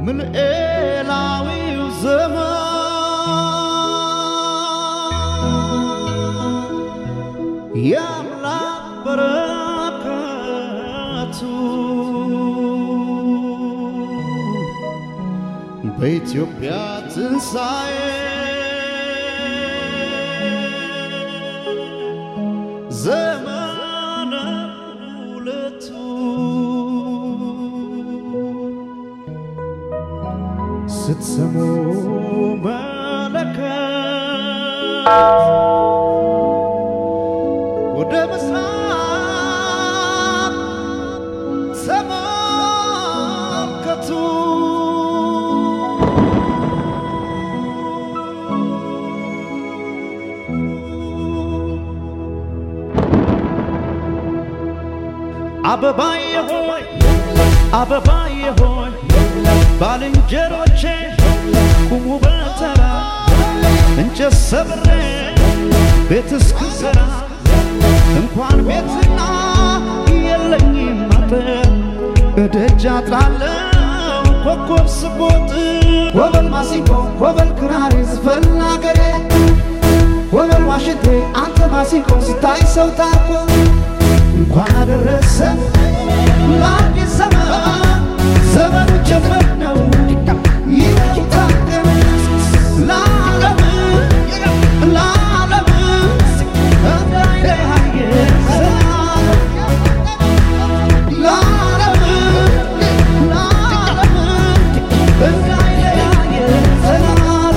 ምልኤላዊው ዘመን የአምላክ በረከቱ በኢትዮጵያ ትንሣኤ ዘመነ ሁለቱ ስትሰሙ መለከት ወደ ምስራቅ ተመልከቱ። አበባዬ ሆይ አበባዬ ሆይ ባልንጀሮቼ ቁሙ በተራ እንጨት ሰብሬ ቤት እስክሰራ እንኳን ቤትና የለኝም አጥር እደጃ ጥላለሁ ኮከብ ስቦጥ ወበል ማሲንቆ ወበል ክራር ዝፈን አገሬ ወበል ዋሽንቴ አንተ ማሲንቆ ስታይ ሰው ታኮ እንኳን አደረሰ ለአዲስ ዘመን ዘመኑ ጀመር ነው ይታገም ለዓለም ለዓለም እንዳይለያየ ሰላም ለዓለም ለዓለም እንዳይለያየ ሰላም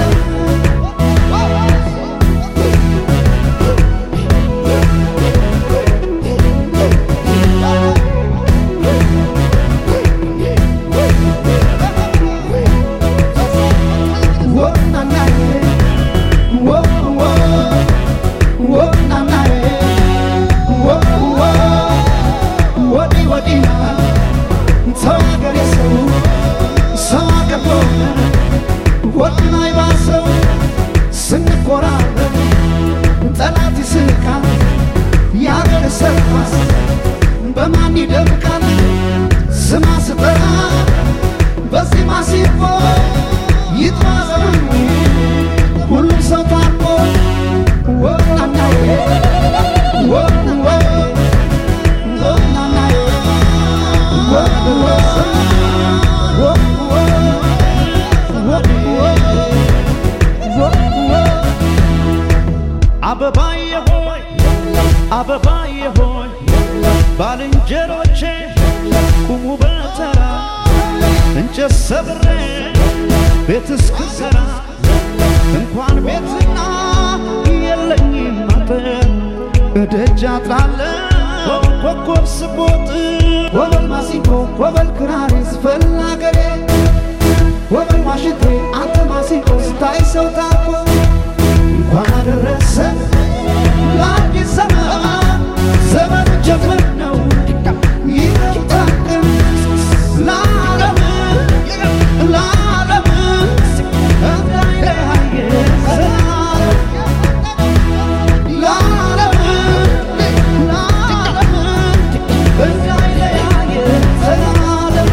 ስንኮራረብ ጠላት ይስቃል ያገር ሰርኳስ በማን ይደምቃል ስማ ስጠራ በዚህ ማሲፎ ይጥማዘኑ ሁሉም ሰው ታርቆ ወናናዬ ወንወ ወናናዬ ወንወ ወንወ ወንወ ወንወ አበባዬ ሆይ አበባዬ ሆይ ባልንጀሮቼ ቁሙ በተራ እንጨት ሰብሬ ቤት እስክሰራ እንኳን ቤትና የለኝም አጥር እደጃ ጥላለሁ ኮከብ ስቦጥ ወበል ማሲንቆ ወበል ክራር ዝፈን አገሬ ወበል ዋሽንቴ አንተ ማሲንቆ ስታይ ሰው ታኮ እንኳን አደረሰ ለአዲስ ዘመን ዘመን ጀምር ነው ይታቀም ለዓለም ለዓለም እንዳይለያየ ሰላም ለዓለም ለዓለም እንዳይለያየ ሰላም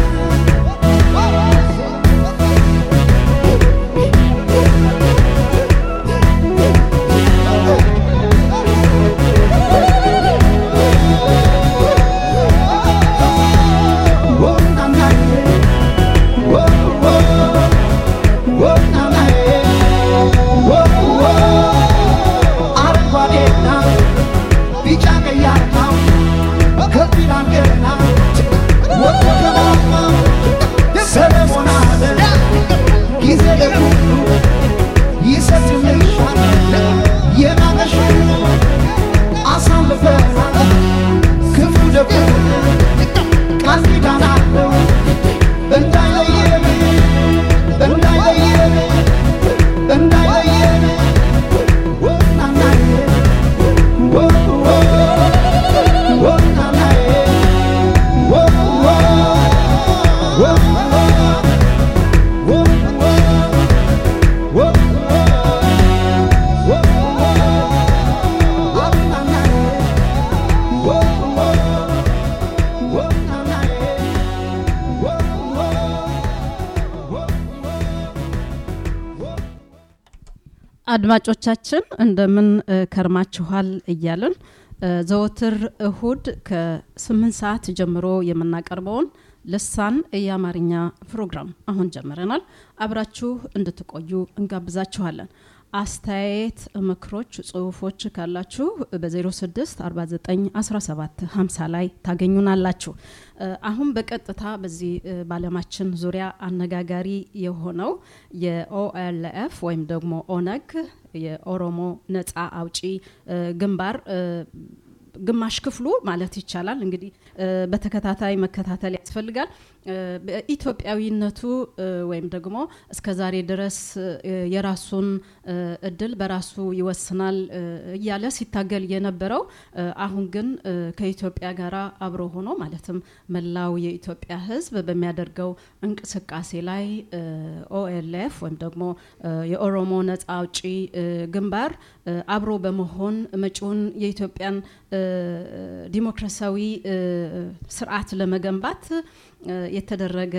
አድማጮቻችን እንደምን ከርማችኋል እያልን ዘወትር እሁድ ከስምንት ሰዓት ጀምሮ የምናቀርበውን ልሳን የአማርኛ ፕሮግራም አሁን ጀምረናል። አብራችሁ እንድትቆዩ እንጋብዛችኋለን። አስተያየት፣ ምክሮች፣ ጽሁፎች ካላችሁ በ06 49 17 50 ላይ ታገኙናላችሁ። አሁን በቀጥታ በዚህ በዓለማችን ዙሪያ አነጋጋሪ የሆነው የኦኤልኤፍ ወይም ደግሞ ኦነግ የኦሮሞ ነጻ አውጪ ግንባር ግማሽ ክፍሉ ማለት ይቻላል እንግዲህ በተከታታይ መከታተል ያስፈልጋል። በኢትዮጵያዊነቱ ወይም ደግሞ እስከ ዛሬ ድረስ የራሱን እድል በራሱ ይወስናል እያለ ሲታገል የነበረው አሁን ግን ከኢትዮጵያ ጋር አብሮ ሆኖ ማለትም መላው የኢትዮጵያ ሕዝብ በሚያደርገው እንቅስቃሴ ላይ ኦኤልኤፍ ወይም ደግሞ የኦሮሞ ነጻ አውጪ ግንባር አብሮ በመሆን መጪውን የኢትዮጵያን ዲሞክራሲያዊ ስርዓት ለመገንባት የተደረገ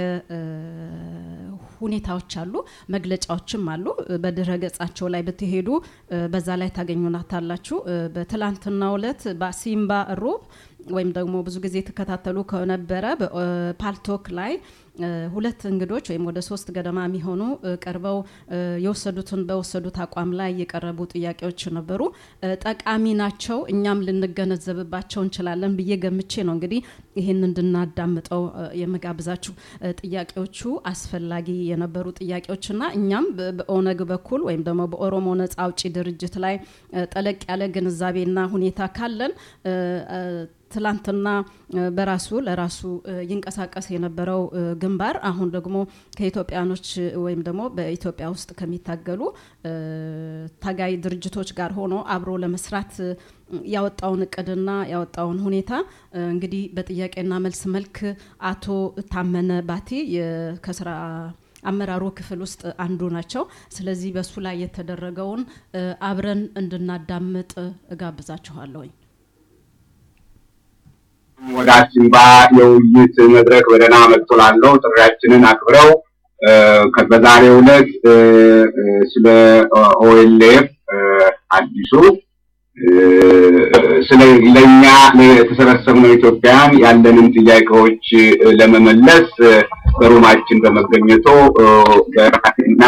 ሁኔታዎች አሉ፣ መግለጫዎችም አሉ። በድረ ገጻቸው ላይ ብትሄዱ በዛ ላይ ታገኙናታላችሁ። በትላንትናው ዕለት በሲምባ ሮብ ወይም ደግሞ ብዙ ጊዜ የተከታተሉ ከነበረ በፓልቶክ ላይ ሁለት እንግዶች ወይም ወደ ሶስት ገደማ የሚሆኑ ቀርበው የወሰዱትን በወሰዱት አቋም ላይ የቀረቡ ጥያቄዎች ነበሩ። ጠቃሚ ናቸው፣ እኛም ልንገነዘብባቸው እንችላለን ብዬ ገምቼ ነው እንግዲህ ይህን እንድናዳምጠው የምጋብዛችሁ። ጥያቄዎቹ አስፈላጊ የነበሩ ጥያቄዎችና እኛም በኦነግ በኩል ወይም ደግሞ በኦሮሞ ነጻ አውጪ ድርጅት ላይ ጠለቅ ያለ ግንዛቤና ሁኔታ ካለን ትላንትና በራሱ ለራሱ ይንቀሳቀስ የነበረው ግንባር አሁን ደግሞ ከኢትዮጵያኖች ወይም ደግሞ በኢትዮጵያ ውስጥ ከሚታገሉ ታጋይ ድርጅቶች ጋር ሆኖ አብሮ ለመስራት ያወጣውን እቅድና ያወጣውን ሁኔታ እንግዲህ በጥያቄና መልስ መልክ አቶ ታመነ ባቲ ከስራ አመራሩ ክፍል ውስጥ አንዱ ናቸው። ስለዚህ በሱ ላይ የተደረገውን አብረን እንድናዳምጥ እጋብዛችኋለሁኝ። ወደ አሲምባ የውይይት መድረክ በደህና መጥቶ ላለው ጥሪያችንን አክብረው በዛሬው ዕለት ስለ ኦኤልኤፍ አዲሱ ስለ ለእኛ የተሰበሰብነው ኢትዮጵያን ያለንን ጥያቄዎች ለመመለስ በሩማችን በመገኘቶ በራሴና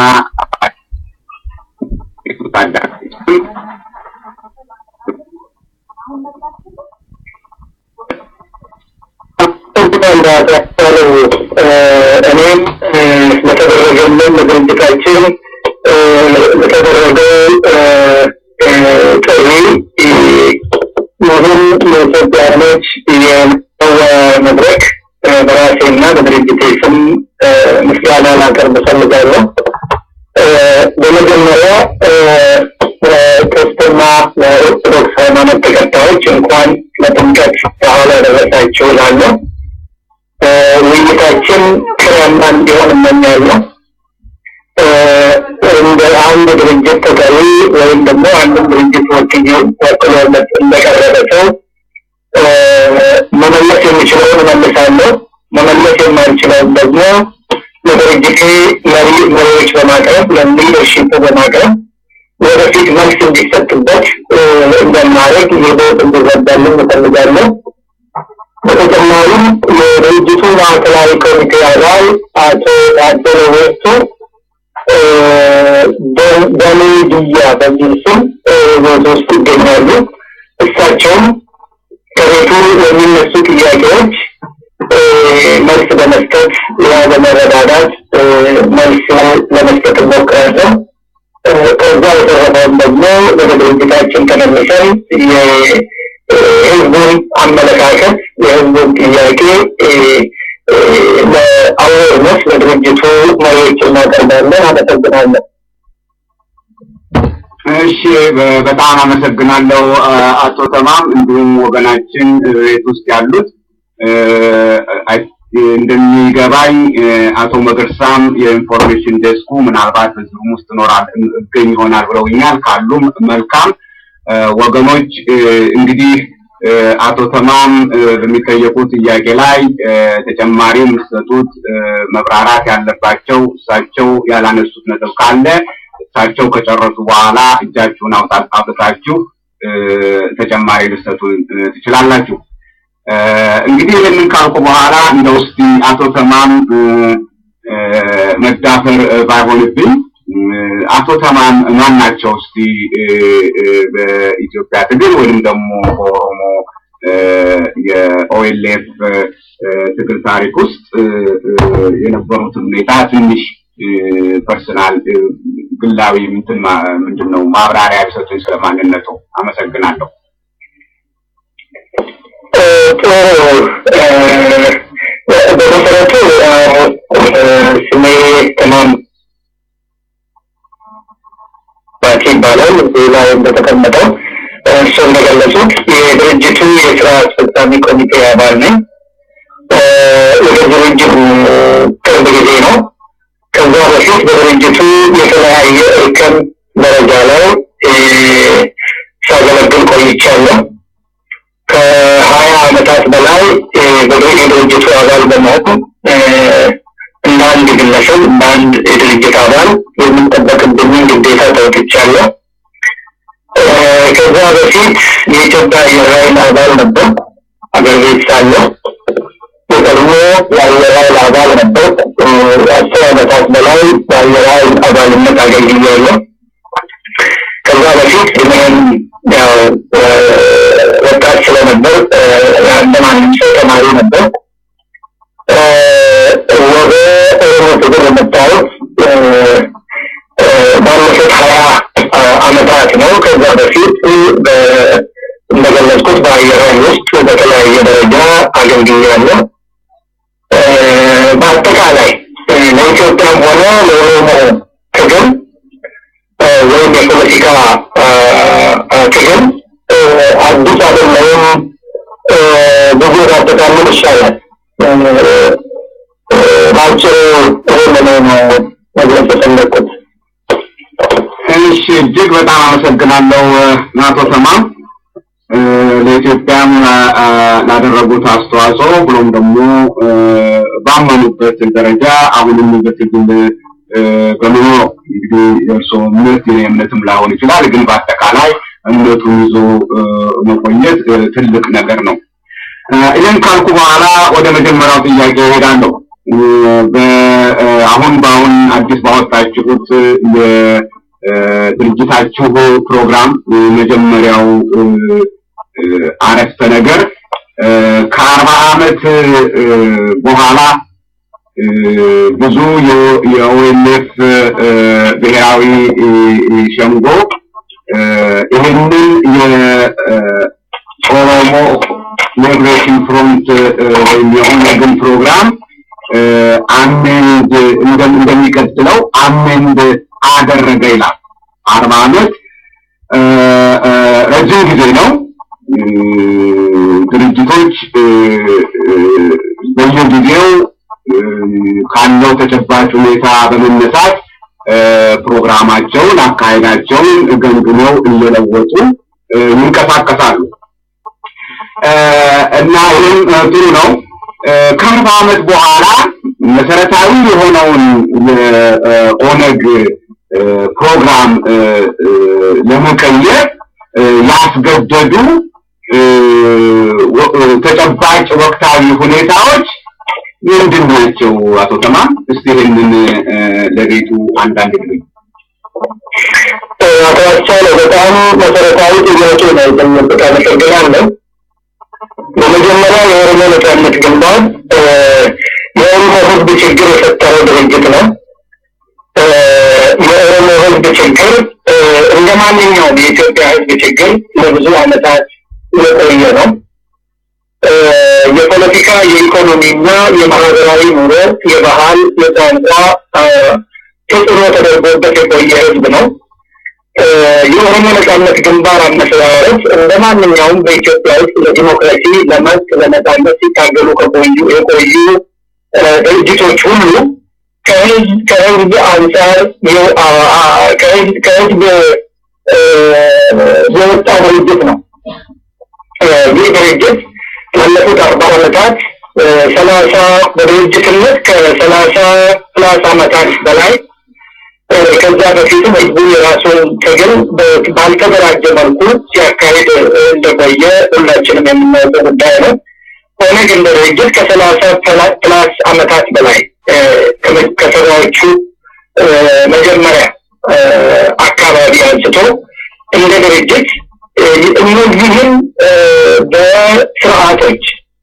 እኔም ለተደረገልን ለድርጅታችን ለተደረገው ጥሪ ይህም የኢትዮጵያኖች የመወያያ መድረክ በራሴና በድርጅቴ ስም ምስጋና ላቀርብ እፈልጋለሁ። በመጀመሪያ ክርስትና ለኦርቶዶክስ ሃይማኖት ተከታዮች እንኳን ለጥምቀት በዓል አደረሳችሁ እላለሁ። ውይይታችን ፍሬያማ እንዲሆን እመኛለሁ። እንደ አንድ ድርጅት ተጠሪ ወይም ደግሞ አንድን ድርጅት ወክዬ ወክሎ እንደቀረበ ሰው መመለስ የሚችለውን እመልሳለሁ። መመለስ የማልችለውን ደግሞ ለድርጅቴ መሪ መሪዎች በማቅረብ ለሊደርሺፕ በማቅረብ ወደፊት መልስ እንዲሰጥበት እንደማድረግ የቦት እንዲረዳልን እፈልጋለሁ። በተጨማሪም የድርጅቱ ማዕከላዊ ኮሚቴ አባል አቶ ታደለ ወርቱ በኔ ድያ በሚል ስም ቤት ውስጥ ይገኛሉ። እሳቸውም ከቤቱ የሚነሱ ጥያቄዎች መልስ በመስጠት ያ በመረዳዳት መልስ ለመስጠት እሞክራለሁ። ከዛ የተረፈውን ደግሞ ወደ ድርጅታችን ተመልሰን የህዝቡን አመለካከት የህዝቡን ጥያቄ ለአዌርነስ ለድርጅቱ መሪዎች እናቀርባለን። አመሰግናለን። እሺ በጣም አመሰግናለሁ አቶ ተማም እንዲሁም ወገናችን ቤት ውስጥ ያሉት እንደሚገባኝ አቶ መገርሳም የኢንፎርሜሽን ዴስኩ ምናልባት በዚህም ውስጥ ኖራል እገኝ ይሆናል ብለውኛል። ካሉም መልካም ወገኖች እንግዲህ አቶ ተማም በሚጠየቁት ጥያቄ ላይ ተጨማሪ የሚሰጡት መብራራት ያለባቸው እሳቸው ያላነሱት ነጥብ ካለ እሳቸው ከጨረሱ በኋላ እጃችሁን አውጣ- አውጥታችሁ እ፣ ተጨማሪ ልትሰጡን እ፣ ትችላላችሁ። እ፣ እንግዲህ ይህንን ካልኩ በኋላ እንደው እስቲ አቶ ተማም እ፣ እ፣ መዳፈር እ፣ ባይሆንብኝ እ፣ አቶ ተማም ማን ናቸው? እስቲ እ፣ እ፣ በኢትዮጵያ ትግል ወይም ደግሞ በኦሮሞ እ፣ የኦኤልኤፍ እ፣ ትግል ታሪክ ውስጥ እ፣ እ፣ የነበሩትን ሁኔታ ትንሽ ፐርሰናል ግላዊ ምንትን ማ- ምንድን ነው ማብራሪያ ቢሰጡኝ ስለማንነቱ አመሰግናለሁ። ጥሩ በመሰረቱ ስሜ ተማም ባቲ ይባላል። እዚህ ላይ እንደተቀመጠው እሱ እንደገለጹት የድርጅቱ የስራ አስፈጻሚ ኮሚቴ አባል ነኝ። ወደ ድርጅቱ ቅርብ ጊዜ ነው። ከዛ በፊት በድርጅቱ የተለያየ እርከን ደረጃ ላይ እ፣ ሳገለግል ቆይቻለሁ። ከሀያ ዓመታት በላይ እ፣ በድርጅ የድርጅቱ አባል በመሆን እ፣ እንደ አንድ ግለሰብ እንደ አንድ የድርጅት አባል የምንጠበቅብኝን ግዴታ ተወጥቻለሁ። እ፣ ከዛ በፊት የኢትዮጵያ አየር ኃይል አባል ነበር አገር ቤት ሳለሁ የቀድሞ የአየር ኃይል አባል ነበር። እ፣ አስር ዓመታት በላይ በአየር ኃይል አባልነት አገልግያለሁ። ከዛ በፊት እኔም ያው እ፣ ወጣት ስለነበር እ፣ እንደ ማንም ሰው ተማሪ ነበር። እ፣ ወደ ኦሮሞ ትግል የመጣሁት እ፣ እ፣ ባለፉት ሀያ ዓመታት ነው። ከዛ በፊት በ- እንደገለጽኩት በአየር ኃይል ውስጥ በተለያየ ደረጃ አገልግያለሁ። እ፣ በአጠቃላይ እ፣ ለኢትዮጵያም ሆነ ለኦሮሞ ትግል እ፣ ወይም የፖለቲካ እ፣ እ፣ ትግል እ፣ አዲስ አይደለሁም። እ፣ ብዙ ባጠቃልል ይሻላል። እ፣ እ፣ በአጭሩ ይህንን ነው መግለጽ የፈለግኩት። እሺ እጅግ በጣም አመሰግናለሁ እ፣ አቶ ተማም እ፣ ለኢትዮጵያም ላ- አ፣ ላደረጉት አስተዋጽኦ ብሎም ደግሞ እ፣ ባመኑበት ደረጃ አሁንም በትግል እ፣ በመኖር እንግዲህ የእርስዎ እምነት የኔ እምነትም ላይሆን ይችላል፣ ግን በአጠቃላይ እምነቱን ይዞ እ፣ መቆየት እ፣ ትልቅ ነገር ነው። እ፣ ይህን ካልኩ በኋላ ወደ መጀመሪያው ጥያቄ እሄዳለሁ። እ፣ በ- እ፣ አሁን በአሁን አዲስ ባወጣችሁት የድርጅታችሁ ፕሮግራም እ፣ መጀመሪያው እ፣ እ፣ አረፍተ ነገር እ፣ ከአርባ ዓመት እ፣ በኋላ እ፣ ብዙ የ- የኦኤልኤፍ እ፣ ብሔራዊ እ፣ እ፣ ሸንጎ እ፣ ይህንን የኦሮሞ ሊብሬሽን ፍሮንት እ፣ ወይም የኦነግን ፕሮግራም እ፣ አሜንድ እንደ- እንደሚቀጥለው አሜንድ አደረገ ይላል። አርባ ዓመት እ፣ እ፣ ረጅም ጊዜ ነው። እ፣ ድርጅቶች እ፣ እ፣ በየጊዜው እ፣ ካለው ተጨባጭ ሁኔታ በመነሳት እ፣ ፕሮግራማቸውን፣ አካሄዳቸውን ገምግመው እየለወጡ እ፣ ይንቀሳቀሳሉ እ፣ እና ይህም እ፣ ጥሩ ነው። እ፣ ከአርባ ዓመት በኋላ መሰረታዊ የሆነውን የኦነግ እ፣ ፕሮግራም እ፣ እ፣ ለመቀየር እ፣ ያስገደዱ እ፣ ወ- እ፣ ተጨባጭ ወቅታዊ ሁኔታዎች ምንድን ናቸው? አቶ ተማም እስቲ ይህንን እ፣ ለቤቱ አንዳንድ ጊዜ አቶ አስቻለው በጣም መሰረታዊ ጥያቄ ነው የጠየቁት። አመሰግናለሁ። በመጀመሪያ የኦሮሞ ነጻነት ግንባር እ፣ የኦሮሞ ሕዝብ ችግር የፈጠረው ድርጅት ነው። እ፣ የኦሮሞ ሕዝብ ችግር እ፣ እንደ ማንኛውም የኢትዮጵያ ሕዝብ ችግር ለብዙ ዓመታት የቆየ ነው። እ፣ የፖለቲካ የኢኮኖሚና የማህበራዊ ኑሮ፣ የባህል፣ የቋንቋ እ፣ ተጽዕኖ ተደርጎበት የቆየ ሕዝብ ነው። እ፣ የኦሮሞ ነጻነት ግንባር አመሰራረት እንደ ማንኛውም በኢትዮጵያ ውስጥ ለዲሞክራሲ፣ ለመብት፣ ለነጻነት ሲታገሉ ከቆዩ የቆዩ እ፣ ድርጅቶች ሁሉ ከህዝብ ከህዝብ አንጻር የ- አ- አ- ከህዝብ ከህዝብ እ፣ የወጣ ድርጅት ነው። እ፣ ይህ ድርጅት ላለፉት አርባ ዓመታት እ፣ ሰላሳ በድርጅትነት ከሰላሳ ፕላስ ዓመታት በላይ ከዛ በፊትም ህዝቡ የራሱን ትግል ባልተደራጀ መልኩ ሲያካሄድ እንደቆየ ሁላችንም የምናውቀው ጉዳይ ነው። ኦነግ እንደ ድርጅት ከሰላሳ ፕላስ አመታት በላይ ከሰባዎቹ መጀመሪያ አካባቢ አንስቶ እንደ ድርጅት እነዚህም በስርዓቶች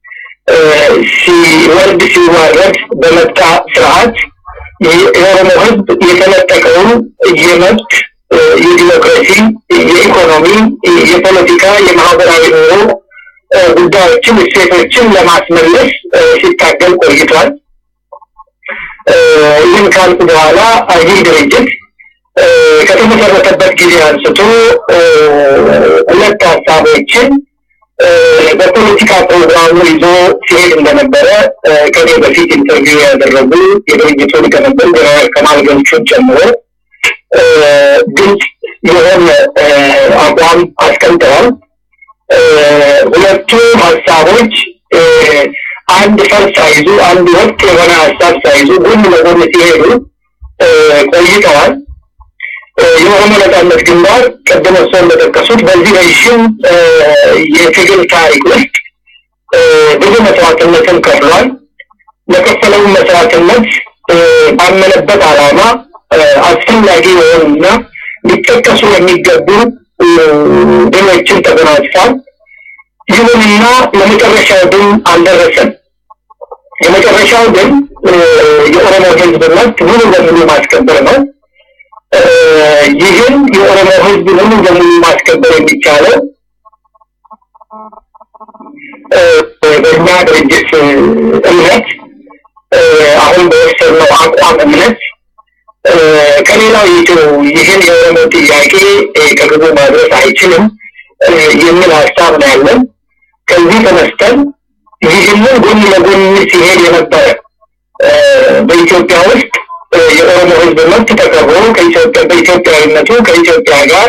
ሲወርድ ሲዋረድ በመጣ ስርዓት የኦሮሞ ህዝብ የተነጠቀውን የመብት የዲሞክራሲ፣ የኢኮኖሚ፣ የፖለቲካ፣ የማህበራዊ ኑሮ ጉዳዮችን፣ እሴቶችን ለማስመለስ ሲታገል ቆይቷል። ይህን ካልኩ በኋላ ይህ ድርጅት ከተመሰረተበት ጊዜ አንስቶ ሁለት ሀሳቦችን በፖለቲካ ፕሮግራሙ ይዞ ሲሄድ እንደነበረ ከኔ በፊት ኢንተርቪው ያደረጉ የድርጅቱ ሊቀመንበር ጀነራል ከማል ገልቹን ጨምሮ ግልጽ የሆነ አቋም አስቀምጠዋል። ሁለቱ ሀሳቦች አንድ ፈር ሳይዙ አንድ ወጥ የሆነ ሀሳብ ሳይዙ ጎን ለጎን ሲሄዱ ቆይተዋል። የኦሮሞ ነጻነት ግንባር ቅድም እርስዎ እንደጠቀሱት በዚህ ረዥም የትግል ታሪክ ውስጥ ብዙ መስዋዕትነትን ከፍሏል። ለከፈለውን መስዋዕትነት ባመነበት ዓላማ አስፈላጊ የሆኑና ሊጠቀሱ የሚገቡ ድሎችን ተጎናጽፏል። ይሁንና የመጨረሻው ድል አልደረሰም። የመጨረሻው ድል የኦሮሞ ሕዝብ መብት ሙሉ በሙሉ ማስከበር ነው። ይህን የኦሮሞ ሕዝብ ሙሉ በሙሉ ማስከበር የሚቻለው በእኛ ድርጅት እምነት አሁን በወሰድነው አቋም እምነት ከሌላው ይቱ ይህን የኦሮሞ ጥያቄ ከግቡ ማድረስ አይችልም የሚል ሀሳብ ነው ያለን። ከዚህ ተነስተን ይህንን ጎን ለጎን ሲሄድ የነበረ በኢትዮጵያ ውስጥ የኦሮሞ ህዝብ መብት ተከብሮ ከኢትዮጵያ በኢትዮጵያዊነቱ ከኢትዮጵያ ጋር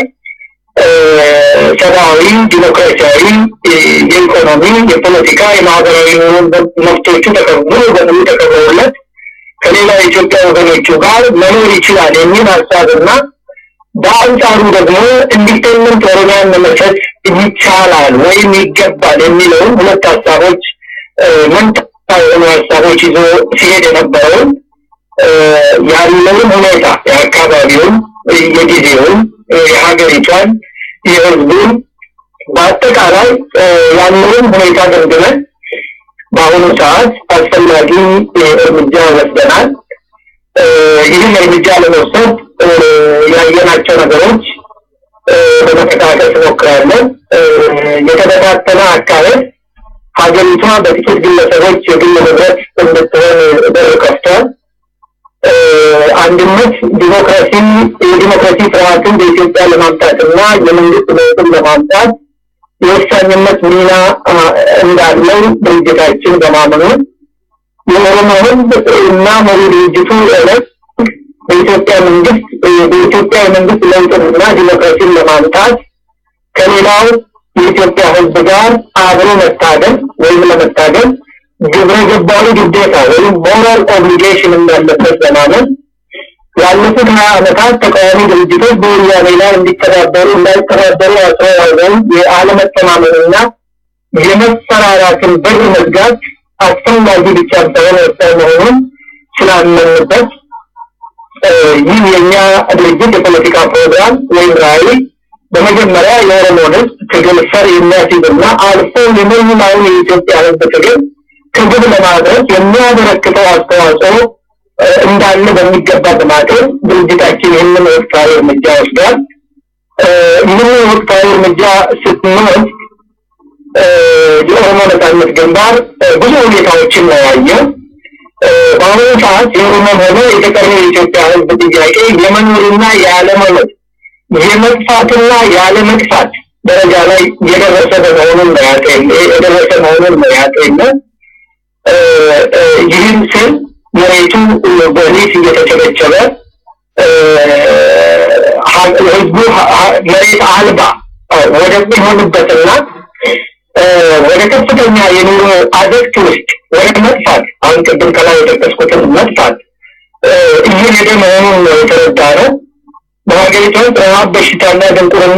ሰብአዊ፣ ዲሞክራሲያዊ፣ የኢኮኖሚ፣ የፖለቲካ፣ የማህበራዊ መብቶቹ ሙሉ በሙሉ ተከብረውለት ከሌላ የኢትዮጵያ ወገኖቹ ጋር መኖር ይችላል የሚል ሀሳብና በአንጻሩ ደግሞ ኢንዲፔንደንት ኦሮሚያን መመስረት ይቻላል ወይም ይገባል የሚለውን ሁለት ሀሳቦች መንታ የሆኑ ሀሳቦች ይዞ ሲሄድ የነበረውን ያለውን ሁኔታ የአካባቢውን፣ የጊዜውን፣ የሀገሪቷን፣ የህዝቡን በአጠቃላይ ያለውን ሁኔታ ገምግመን በአሁኑ ሰዓት አስፈላጊ እርምጃ ወስደናል። ይህን እርምጃ ለመውሰድ ያየናቸው ነገሮች በመጠቃቀስ ሞክራለን። የተበታተነ አካሄድ ሀገሪቷ በጥቂት ግለሰቦች የግል ንብረት እንድትሆን በር ከፍቷል። አንድነት ዲሞክራሲ የዲሞክራሲ ስርዓትን በኢትዮጵያ ለማምጣትና የመንግስት ለውጥን ለማምጣት የወሳኝነት ሚና እንዳለው ድርጅታችን በማመኑ የኦሮሞ ህዝብ እና መሪ ድርጅቱ ዕለት በኢትዮጵያ መንግስት በኢትዮጵያ የመንግስት ለውጥንና ዲሞክራሲን ለማምጣት ከሌላው የኢትዮጵያ ህዝብ ጋር አብሮ መታገል ወይም ለመታገል ግብረ ገባዊ ግዴታ ወይም ሞራል ኦብሊጌሽን እንዳለበት በማመን ያለፉት ሀያ ዓመታት ተቃዋሚ ድርጅቶች በወያኔ ላይ እንዲተባበሩ እንዳይተባበሩ አስተዋጽኦውን የአለመተማመንና የመፈራራትን በር መዝጋት አስፈላጊ ብቻ ሳይሆን ወሳኝ መሆኑን ስላመንበት ይህ የእኛ ድርጅት የፖለቲካ ፕሮግራም ወይም ራዕይ በመጀመሪያ የኦሮሞን ህዝብ ትግል ፈር የሚያስይዝና አልፎ የመላውን የኢትዮጵያ ህዝብ ትግል ከግብ ለማድረስ የሚያበረክተው አስተዋጽኦ እንዳለ በሚገባ በማቅረብ ድርጅታችን ይህንን ወቅታዊ እርምጃ ወስዷል። ይህንን ወቅታዊ እርምጃ ስትንወስድ የኦሮሞ ነጻነት ግንባር ብዙ ሁኔታዎችን ነው ያየው። በአሁኑ ሰዓት የኦሮሞም ሆነ የተቀረው የኢትዮጵያ ህዝብ ጥያቄ የመኖርና ያለመኖር የመጥፋትና ያለመጥፋት ደረጃ ላይ የደረሰ በመሆኑን ነው ያጤን የደረሰ መሆኑን ነው ያጤን ይህን ስል መሬቱ በሊዝ እየተቸበቸበ ህዝቡ መሬት አልባ ወደሚሆንበትና ወደ ከፍተኛ የኑሮ አዘቅት ውስጥ ወደ መጥፋት አሁን ቅድም ከላይ የጠቀስኩትን መጥፋት እየሄደ መሆኑን ነው የተረዳ ነው። በሀገሪቷ ውስጥ ረሃብ፣ በሽታና ድንቁርና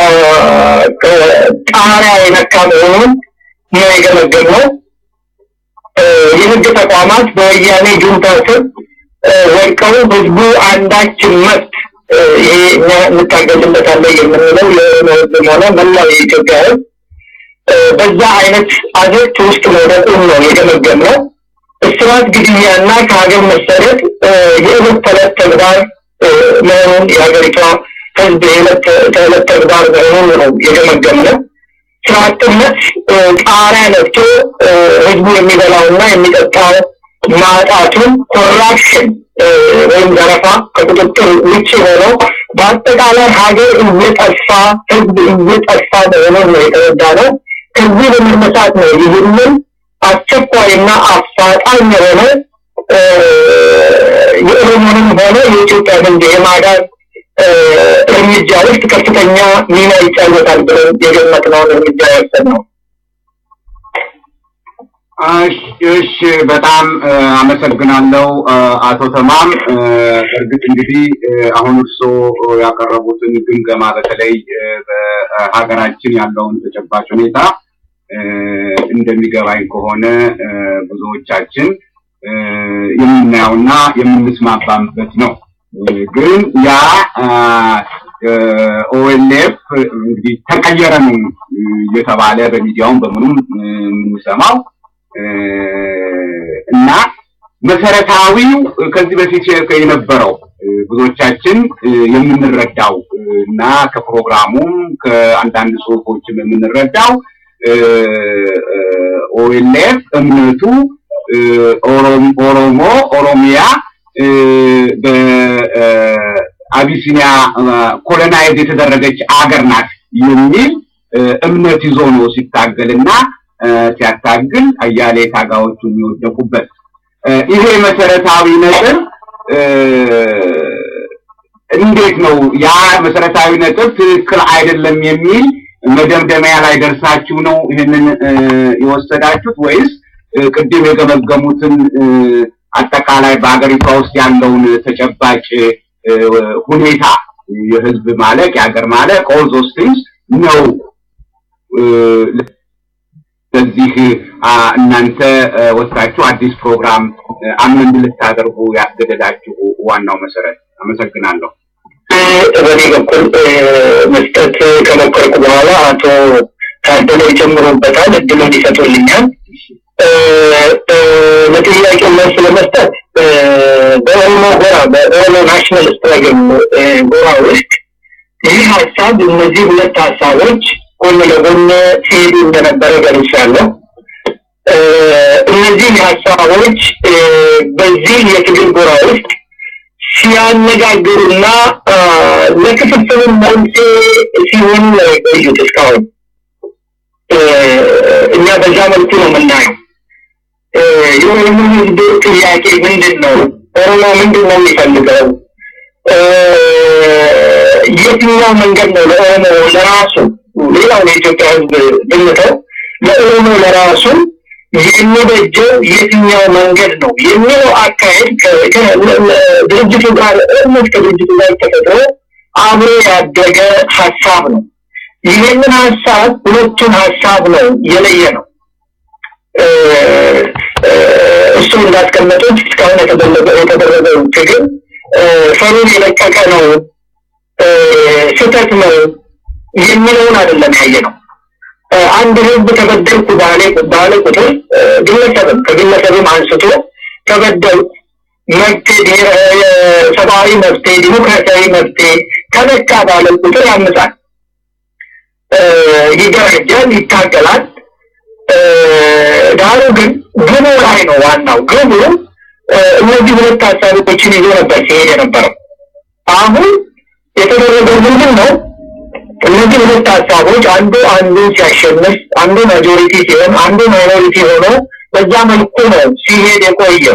ጣሪያ የነካ መሆኑን ነው የገመገምነው። የህግ ተቋማት በወያኔ ጁንታ ስር ወድቀው ህዝቡ አንዳች መብት ይሄ እኛ እንታገዝበታለን የምንለው የኦሮሞ ህዝብም ሆነ መላው የኢትዮጵያ ህዝብ በዛ አይነት አዘቅት ውስጥ መውደቁን ነው የገመገምነው። እስራት፣ ግድያና ከሀገር መሰደድ የዕለት ተዕለት ተግባር መሆኑን የሀገሪቷ ህዝብ የዕለት ተዕለት ተግባር መሆኑን ነው የገመገምነው። ስራ አጥነት ጣሪያ ነክቶ ህዝቡ የሚበላውና የሚጠጣው ማጣቱን ኮራፕሽን ወይም ዘረፋ ከቁጥጥር ውጭ ሆነው በአጠቃላይ ሀገር እየጠፋ ህዝብ እየጠፋ መሆኑን ነው የተረዳ ነው። ከዚህ በመነሳት ነው ይህንን አስቸኳይና አፋጣኝ የሆነ የኦሮሞንም ሆነ የኢትዮጵያ ህዝብ የማዳን እርምጃ ውስጥ ከፍተኛ ሚና ይጫወታል ብለን የገመትነውን እርምጃ የወሰድነው። እሺ በጣም አመሰግናለሁ አቶ ተማም። እርግጥ እንግዲህ አሁን እርስዎ ያቀረቡትን ግምገማ በተለይ በሀገራችን ያለውን ተጨባጭ ሁኔታ እንደሚገባኝ ከሆነ ብዙዎቻችን የምናየውና የምንስማማበት ነው። ግን ያ ኦኤልኤፍ እንግዲህ ተቀየረ ነው እየተባለ በሚዲያውም በምኑም የምንሰማው እና መሰረታዊው ከዚህ በፊት የነበረው ብዙዎቻችን የምንረዳው እና ከፕሮግራሙም ከአንዳንድ ጽሁፎችም የምንረዳው ኦኤልኤፍ እምነቱ ኦሮሞ ኦሮሚያ በአቢሲኒያ ኮሎናይዝ የተደረገች አገር ናት የሚል እምነት ይዞ ነው ሲታገልና ሲያታግል አያሌ ታጋዎቹ የሚወደቁበት ይሄ መሰረታዊ ነጥብ እንዴት ነው ያ መሰረታዊ ነጥብ ትክክል አይደለም የሚል መደምደሚያ ላይ ደርሳችሁ ነው ይህንን የወሰዳችሁት ወይስ ቅድም የገመገሙትን አጠቃላይ በሀገሪቷ ውስጥ ያለውን ተጨባጭ ሁኔታ የህዝብ ማለቅ የሀገር ማለቅ ኦል ዞስ ቲንግስ ነው በዚህ እናንተ ወስዳችሁ አዲስ ፕሮግራም አምን ልታደርጉ ያስገደዳችሁ ዋናው መሰረት? አመሰግናለሁ። በእኔ በኩል መስጠት ከሞከርኩ በኋላ አቶ ታደለ ይጨምሩበታል፣ እድሉን ይሰጡልኛል። ለጥያቄው መልስ ለመስጠት በኦሮሞ ጎራ በኦሮሞ ናሽናል ስትራግል ጎራ ውስጥ ይህ ሀሳብ እነዚህ ሁለት ሀሳቦች ጎን ለጎን ሲሄዱ እንደነበረ ገልጫለሁ። እነዚህ ሀሳቦች በዚህ የትግል ጎራ ውስጥ ሲያነጋግሩና ለክፍፍሉ መንስኤ ሲሆኑ ነው የቆዩት እስካሁን። እኛ በዛ መልኩ ነው የምናየው። የኦሮሞ ህዝብ ጥያቄ ምንድን ነው? ኦሮሞ ምንድን ነው የሚፈልገው? የትኛው መንገድ ነው ለኦሮሞ ለራሱ ሌላው የኢትዮጵያ ህዝብ ብንተው ለኦሮሞ ለራሱ የሚበጀው የትኛው መንገድ ነው የሚለው አካሄድ ድርጅቱ ጋር ኦልሞስት ከድርጅቱ ጋር ተፈጥሮ አብሮ ያደገ ሀሳብ ነው። ይህንን ሀሳብ ሁለቱን ሀሳብ ነው የለየ ነው። እሱ እንዳስቀመጡት እስካሁን የተደረገው ትግል ፈሩን የለቀቀ ነው፣ ስህተት ነው የሚለውን አይደለም ያየ ነው። አንድ ህዝብ ተበደልኩ ባለ ባለ ቁጥር ግለሰብም ከግለሰብም አንስቶ ተበደልኩ መብቴ ሰብአዊ መብቴ ዲሞክራሲያዊ መብቴ ተነካ ባለ ቁጥር ያምጻል፣ ይደረጃል፣ ይታገላል። ዳሩ ግን ግቡ ላይ ነው ዋናው ግቡ እነዚህ ሁለት ሀሳቦችን ይዞ ነበር ሲሄድ የነበረው። አሁን የተደረገው ምንድን ነው? እነዚህ ሁለት ሀሳቦች አንዱ አንዱ ሲያሸንፍ፣ አንዱ ማጆሪቲ ሲሆን፣ አንዱ ማይኖሪቲ ሆኖ በዛ መልኩ ነው ሲሄድ የቆየው።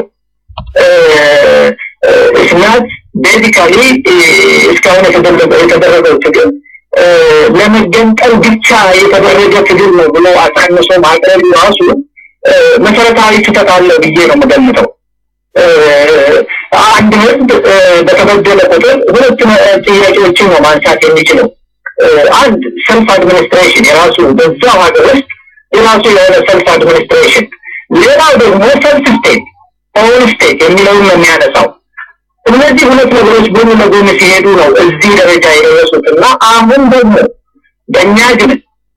እስናት ቤዚካሊ እስካሁን የተደረገው ትግል ለመገንጠል ብቻ የተደረገ ትግል ነው ብሎ አሳንሶ ማቅረብ ራሱ መሰረታዊ ስህተት አለው ብዬ ነው የምገምተው። አንድ ህዝብ በተበደለ ቁጥር ሁለት ጥያቄዎችን ነው ማንሳት የሚችለው። አንድ ሰልፍ አድሚኒስትሬሽን የራሱ በዛው ሀገር ውስጥ የራሱ የሆነ ሰልፍ አድሚኒስትሬሽን፣ ሌላው ደግሞ ሰልፍ ስቴት ኦን ስቴት የሚለውን ነው የሚያነሳው። እነዚህ ሁለት ነገሮች ጎን ለጎን ሲሄዱ ነው እዚህ ደረጃ የደረሱት እና አሁን ደግሞ በእኛ ግን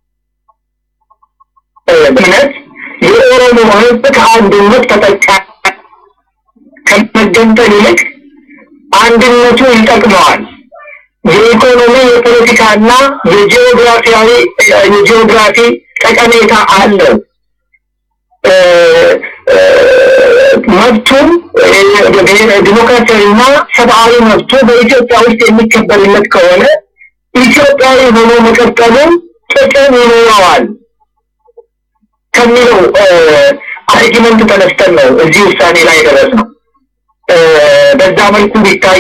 እምነት የኦሮሞ ህዝብ ከአንድነት ተጠቃሚ ከመገንጠል ይልቅ አንድነቱ ይጠቅመዋል። የኢኮኖሚ የፖለቲካና የጂኦግራፊያዊ የጂኦግራፊ ጠቀሜታ አለው። መብቱም ዲሞክራሲያዊና ሰብአዊ መብቱ በኢትዮጵያ ውስጥ የሚከበርለት ከሆነ ኢትዮጵያዊ ሆኖ መቀጠሉን ጥቅም ይኖረዋል ከሚለው አርጊመንት ተነስተን ነው እዚህ ውሳኔ ላይ ደረስ ነው። በዛ መልኩ ቢታይ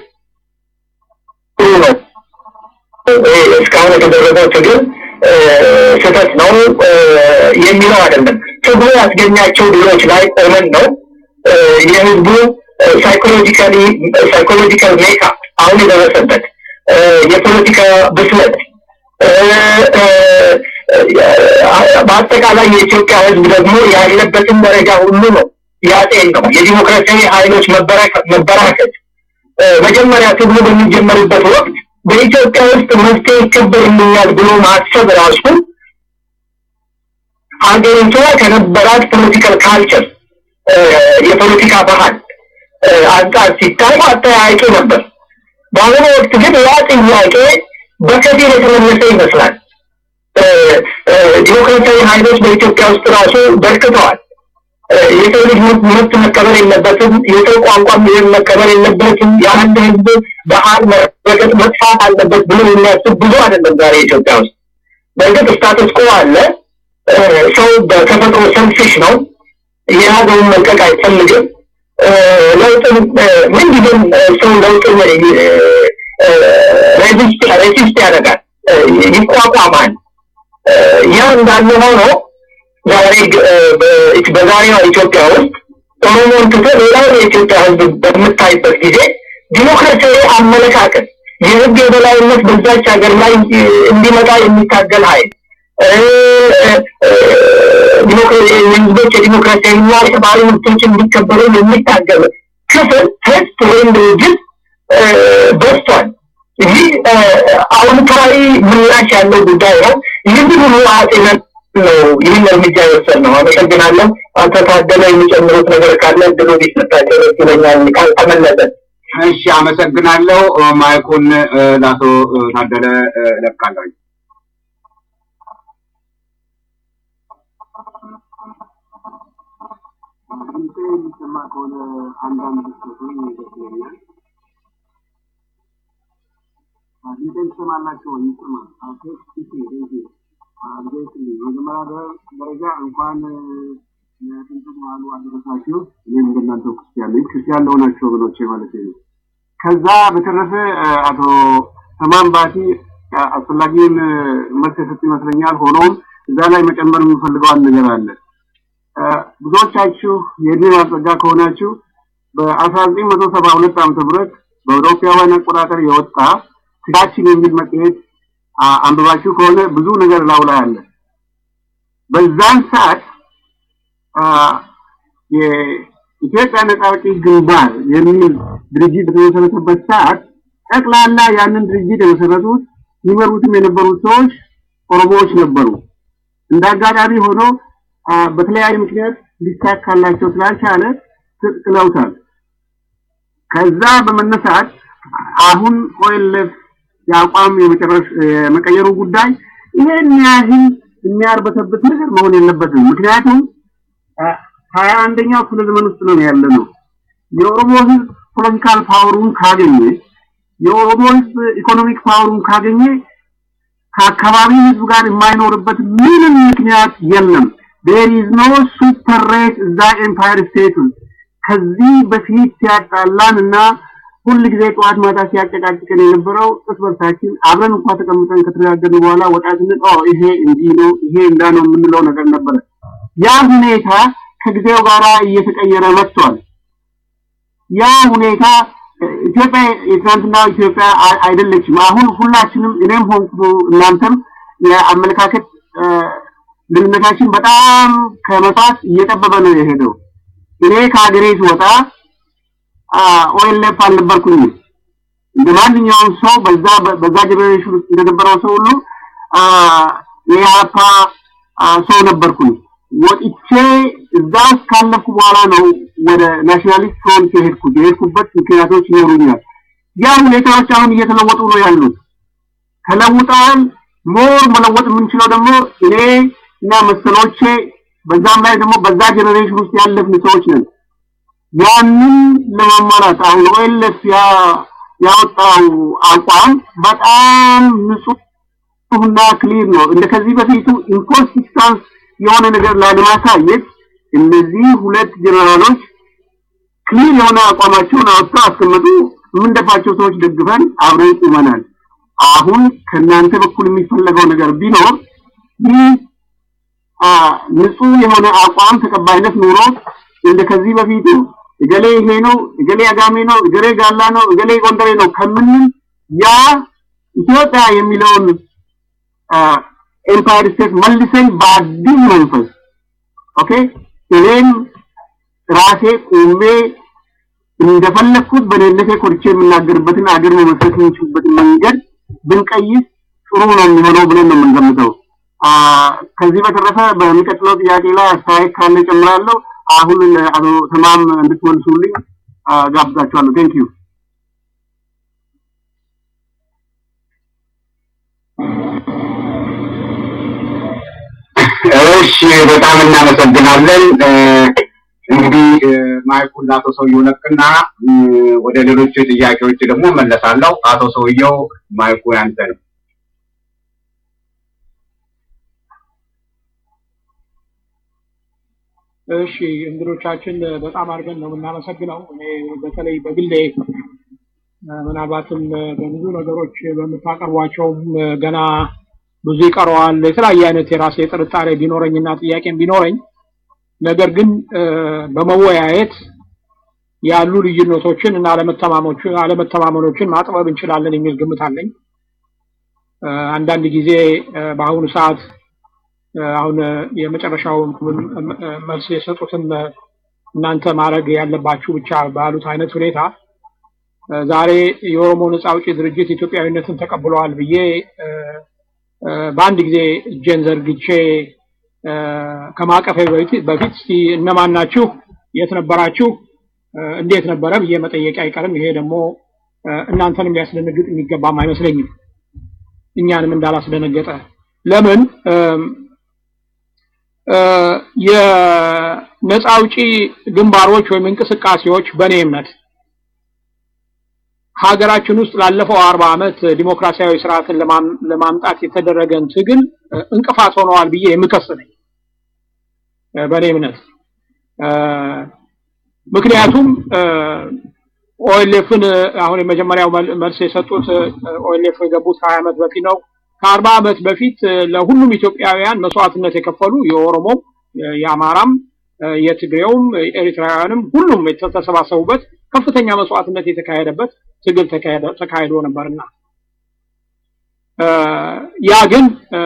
ጥሩ ነው። እስካሁን የተደረገው ትግል ስህተት ነው የሚለው አይደለም። ትግሉ ያስገኛቸው ድሎች ላይ ቆመን ነው የህዝቡ ሳይኮሎጂካሊ ሳይኮሎጂካል ሜካፕ አሁን የደረሰበት የፖለቲካ ብስለት በአጠቃላይ የኢትዮጵያ ህዝብ ደግሞ ያለበትን ደረጃ ሁሉ ነው ያጤን ነው የዲሞክራሲያዊ ኃይሎች መበራከት መጀመሪያ ትግሉ በሚጀመርበት ወቅት በኢትዮጵያ ውስጥ መፍትሄ ይከበርልኛል ብሎ ማሰብ ራሱ ሀገሪቷ ከነበራት ፖለቲካል ካልቸር የፖለቲካ ባህል አንጻር ሲታይ አጠያያቂ ነበር። በአሁኑ ወቅት ግን ያ ጥያቄ በከፊል የተመለሰ ይመስላል። ዲሞክራሲያዊ ኃይሎች በኢትዮጵያ ውስጥ ራሱ በርክተዋል። የሰው ልጅ መብት መከበር የለበትም፣ የሰው ቋንቋ መከበር የለበትም፣ የአንድ ህዝብ ባህል መረገጥ መጥፋት አለበት ብሎ የሚያስብ ብዙ አይደለም ዛሬ ኢትዮጵያ ውስጥ። በእርግጥ ስታተስ ኮ አለ። ሰው በተፈጥሮ ሰልፊሽ ነው። የያዘውን መልቀቅ አይፈልግም። ለውጥን ምንጊዜም ሰው ለውጥን ሬዚስት ያደርጋል፣ ይቋቋማል። ያ እንዳለ ሆኖ ዛሬ በዛሬዋ ኢትዮጵያ ውስጥ ኦሮሞን ትቶ ሌላውን የኢትዮጵያ ህዝብ በምታይበት ጊዜ ዲሞክራሲያዊ አመለካከት የህግ የበላይነት በዛች ሀገር ላይ እንዲመጣ የሚታገል ኃይል የህዝቦች የዲሞክራሲያዊና የሰብአዊ መብቶች እንዲከበሩ የሚታገል ክፍል ህዝብ ወይም ድርጅት በዝቷል። ይህ አዎንታዊ ምላሽ ያለው ጉዳይ ነው። ይህን ሁሉ አጤነን ነው ይህን እርምጃ የወሰድ ነው። አመሰግናለሁ። አቶ ታደለ የሚጨምሩት ነገር ካለ እድሉ ቢሰጣቸው ደስ ይለኛል። ካልተመለሰ እሺ፣ አመሰግናለሁ። ማይኩን ለአቶ ታደለ እለቃለሁ። የሚሰማ ከሆነ አንዳንድ ስቶቶች ደስ ይለኛል። ድምፄን ትሰማላችሁ ወይ? ይሰማል። መጀመሪያ ደረጃ እንኳን ለጥንት በዓሉ አደረሳችሁ። እኔም እንደናንተው ክርስቲያን ነኝ። ክርስቲያን ለሆናችሁ ወገኖቼ ማለት ነው። ከዛ በተረፈ አቶ ተማም ባቲ አስፈላጊውን መልስ የሰጡ ይመስለኛል። ሆኖም እዛ ላይ መጨመር የምፈልገው አንድ ነገር አለ። ብዙዎቻችሁ የእድሜ ማስጠጋ ከሆናችሁ በአስራ ዘጠኝ መቶ ሰባ ሁለት ዓመተ ምህረት በአውሮፓውያን አቆጣጠር የወጣ ስጋችን የሚል መጽሔት አንብባችሁ ከሆነ ብዙ ነገር ላው ላይ አለ። በዛን ሰዓት የኢትዮጵያ ነጻ አውጪ ግንባር የሚል ድርጅት በተመሰረተበት ሰዓት ጠቅላላ ያንን ድርጅት የመሰረቱት ይመሩትም የነበሩት ሰዎች ኦሮሞዎች ነበሩ። እንደ አጋጣሚ ሆኖ በተለያዩ ምክንያት ሊሳካላቸው ስላልቻለ ጥለውታል። ከዛ በመነሳት አሁን ኦኤልኤፍ የአቋም የመቀየሩ ጉዳይ ይሄን ያህል የሚያርበተበት ነገር መሆን የለበትም። ምክንያቱም ሀያ አንደኛው ክፍለ ዘመን ውስጥ ነው ያለ ነው። የኦሮሞ ህዝብ ፖለቲካል ፓወሩን ካገኘ፣ የኦሮሞ ህዝብ ኢኮኖሚክ ፓወሩን ካገኘ ከአካባቢ ህዝብ ጋር የማይኖርበት ምንም ምክንያት የለም። ዴር ኢዝ ኖ ሱፐር ሬት እዛ ኤምፓየር ስቴት ከዚህ በፊት ሲያጣላን እና ሁል ጊዜ ጠዋት ማታ ሲያጨቃጭቀን የነበረው እርስ በርሳችን አብረን እንኳን ተቀምጠን ከተነጋገርን በኋላ ወጣ ስንል ኦ ይሄ እንዲህ ነው ይሄ እንዳ ነው የምንለው ነገር ነበረ። ያ ሁኔታ ከጊዜው ጋር እየተቀየረ መጥቷል። ያ ሁኔታ ኢትዮጵያ የትናንትና ኢትዮጵያ አይደለችም። አሁን ሁላችንም እኔም ሆንኩ እናንተም የአመለካከት ልዩነታችን በጣም ከመጣት እየጠበበ ነው የሄደው። እኔ ከሀገሬ ስወጣ ኦኤልኤፍ አልነበርኩኝም። እንደ ማንኛውም ሰው በዛ በዛ ጀኔሬሽን ውስጥ እንደነበረው ሰው ሁሉ የኢህአፓ ሰው ነበርኩኝ። ወጥቼ እዛ ውስጥ ካለፍኩ በኋላ ነው ወደ ናሽናሊስት ፍሮንት የሄድኩት። የሄድኩበት ምክንያቶች ይኖሩኛል። ያ ሁኔታዎች አሁን እየተለወጡ ነው ያሉት፣ ተለውጠዋል። ሞር መለወጥ የምንችለው ደግሞ እኔ እና መሰሎቼ በዛም ላይ ደግሞ በዛ ጀኔሬሽን ውስጥ ያለፍን ሰዎች ነን። ያንን ለማሟላት አሁን ኦኤልኤፍ ያወጣው አቋም በጣም ንጹህና ክሊር ነው። እንደ ከዚህ በፊቱ ኢንኮንሲስተንስ የሆነ ነገር ላለማሳየት እነዚህ ሁለት ጀነራሎች ክሊር የሆነ አቋማቸውን አወጥተው አስቀመጡ። የምንደፋቸው ሰዎች ደግፈን አብረን ቁመናል። አሁን ከእናንተ በኩል የሚፈለገው ነገር ቢኖር ይህ ንጹህ የሆነ አቋም ተቀባይነት ኑሮ እንደ ከዚህ በፊቱ እገሌ ይሄ ነው፣ እገሌ አጋሜ ነው፣ እገሌ ጋላ ነው፣ እገሌ ጎንደሬ ነው ከምንል ያ ኢትዮጵያ የሚለውን ኤምፓየር ስቴት መልሰን በአዲስ መንፈስ ኦኬ እኔም ራሴ ቁሜ እንደፈለግኩት በደህንነቴ ኮርቼ የምናገርበትን አገር መመስረት የምንችልበትን መንገድ ብንቀይስ ጥሩ ነው የሚሆነው ብለን ነው የምንገምተው። ከዚህ በተረፈ በሚቀጥለው ጥያቄ ላይ አስተያየት ካለ ጨምራለሁ። አሁን ለአቶ ተማም እንድትመልሱልኝ ጋብዛችኋለሁ። ቴንክ ዩ። እሺ በጣም እናመሰግናለን። እንግዲህ ማይኩን ለአቶ ሰውየው ለቅና ወደ ሌሎች ጥያቄዎች ደግሞ መለሳለሁ። አቶ ሰውየው ማይኩ ያንተ ነው። እሺ እንግዶቻችን በጣም አድርገን ነው የምናመሰግነው። እኔ በተለይ በግሌ ምናልባትም በብዙ ነገሮች በምታቀርቧቸውም ገና ብዙ ይቀረዋል። የተለያየ አይነት የራሴ ጥርጣሬ ቢኖረኝና ጥያቄም ቢኖረኝ ነገር ግን በመወያየት ያሉ ልዩነቶችን እና አለመተማመኖችን ማጥበብ እንችላለን የሚል ግምት አለኝ። አንዳንድ ጊዜ በአሁኑ ሰዓት አሁን የመጨረሻውን መልስ የሰጡትን እናንተ ማድረግ ያለባችሁ ብቻ ባሉት አይነት ሁኔታ ዛሬ የኦሮሞ ነጻ አውጪ ድርጅት ኢትዮጵያዊነትን ተቀብለዋል ብዬ በአንድ ጊዜ እጄን ዘርግቼ ከማቀፌ በፊት እስቲ እነማን ናችሁ፣ የት ነበራችሁ፣ እንዴት ነበረ ብዬ መጠየቅ አይቀርም። ይሄ ደግሞ እናንተንም ሊያስደነግጥ የሚገባም አይመስለኝም፣ እኛንም እንዳላስደነገጠ። ለምን የነፃ አውጪ ግንባሮች ወይም እንቅስቃሴዎች በእኔ እምነት ሀገራችን ውስጥ ላለፈው አርባ ዓመት ዲሞክራሲያዊ ስርዓትን ለማምጣት የተደረገን ትግል እንቅፋት ሆነዋል ብዬ የምከስ ነኝ በእኔ እምነት። ምክንያቱም ኦኤልኤፍን አሁን የመጀመሪያው መልስ የሰጡት ኦኤልኤፍ የገቡት ሀያ ዓመት በፊት ነው። ከአርባ ዓመት በፊት ለሁሉም ኢትዮጵያውያን መስዋዕትነት የከፈሉ የኦሮሞም፣ የአማራም፣ የትግሬውም፣ የኤርትራውያንም ሁሉም የተሰባሰቡበት ከፍተኛ መስዋዕትነት የተካሄደበት ትግል ተካሂዶ ነበርና ያ ግን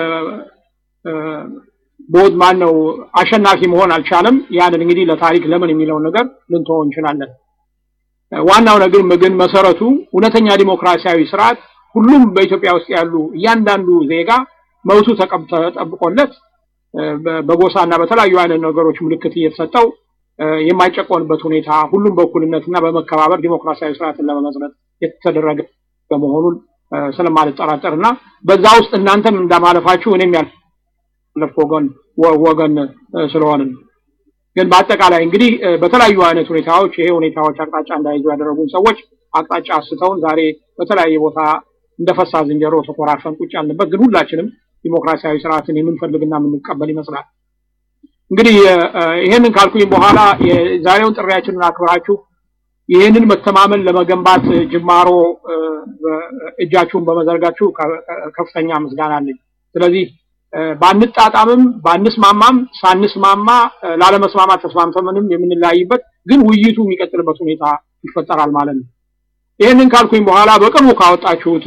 ቦድ ማን ነው አሸናፊ መሆን አልቻለም። ያንን እንግዲህ ለታሪክ ለምን የሚለውን ነገር ልንተወው እንችላለን። ዋናው ነገር ግን መሰረቱ እውነተኛ ዲሞክራሲያዊ ስርዓት ሁሉም በኢትዮጵያ ውስጥ ያሉ እያንዳንዱ ዜጋ መብቱ ተጠብቆለት በጎሳና በተለያዩ አይነት ነገሮች ምልክት እየተሰጠው የማይጨቆንበት ሁኔታ ሁሉም በእኩልነትና በመከባበር ዲሞክራሲያዊ ስርዓትን ለመመስረት የተደረገ መሆኑን ስለማልጠራጠር እና በዛ ውስጥ እናንተም እንዳማለፋችሁ እኔም ያለፍ ወገን ወገን ስለሆንን ግን በአጠቃላይ እንግዲህ በተለያዩ አይነት ሁኔታዎች ይሄ ሁኔታዎች አቅጣጫ እንዳይዙ ያደረጉን ሰዎች አቅጣጫ አስተውን ዛሬ በተለያየ ቦታ እንደፈሳ ዝንጀሮ ተኮራርፈን ቁጭ ያልንበት ግን ሁላችንም ዲሞክራሲያዊ ስርዓትን የምንፈልግና የምንቀበል ይመስላል። እንግዲህ ይሄንን ካልኩኝ በኋላ የዛሬውን ጥሪያችንን አክብራችሁ ይህንን መተማመን ለመገንባት ጅማሮ እጃችሁን በመዘርጋችሁ ከፍተኛ ምስጋና አለኝ። ስለዚህ ባንጣጣምም ባንስማማም ሳንስማማ ላለመስማማት ተስማምተንም የምንለያይበት ግን ውይይቱ የሚቀጥልበት ሁኔታ ይፈጠራል ማለት ነው። ይህንን ካልኩኝ በኋላ በቅርቡ ካወጣችሁት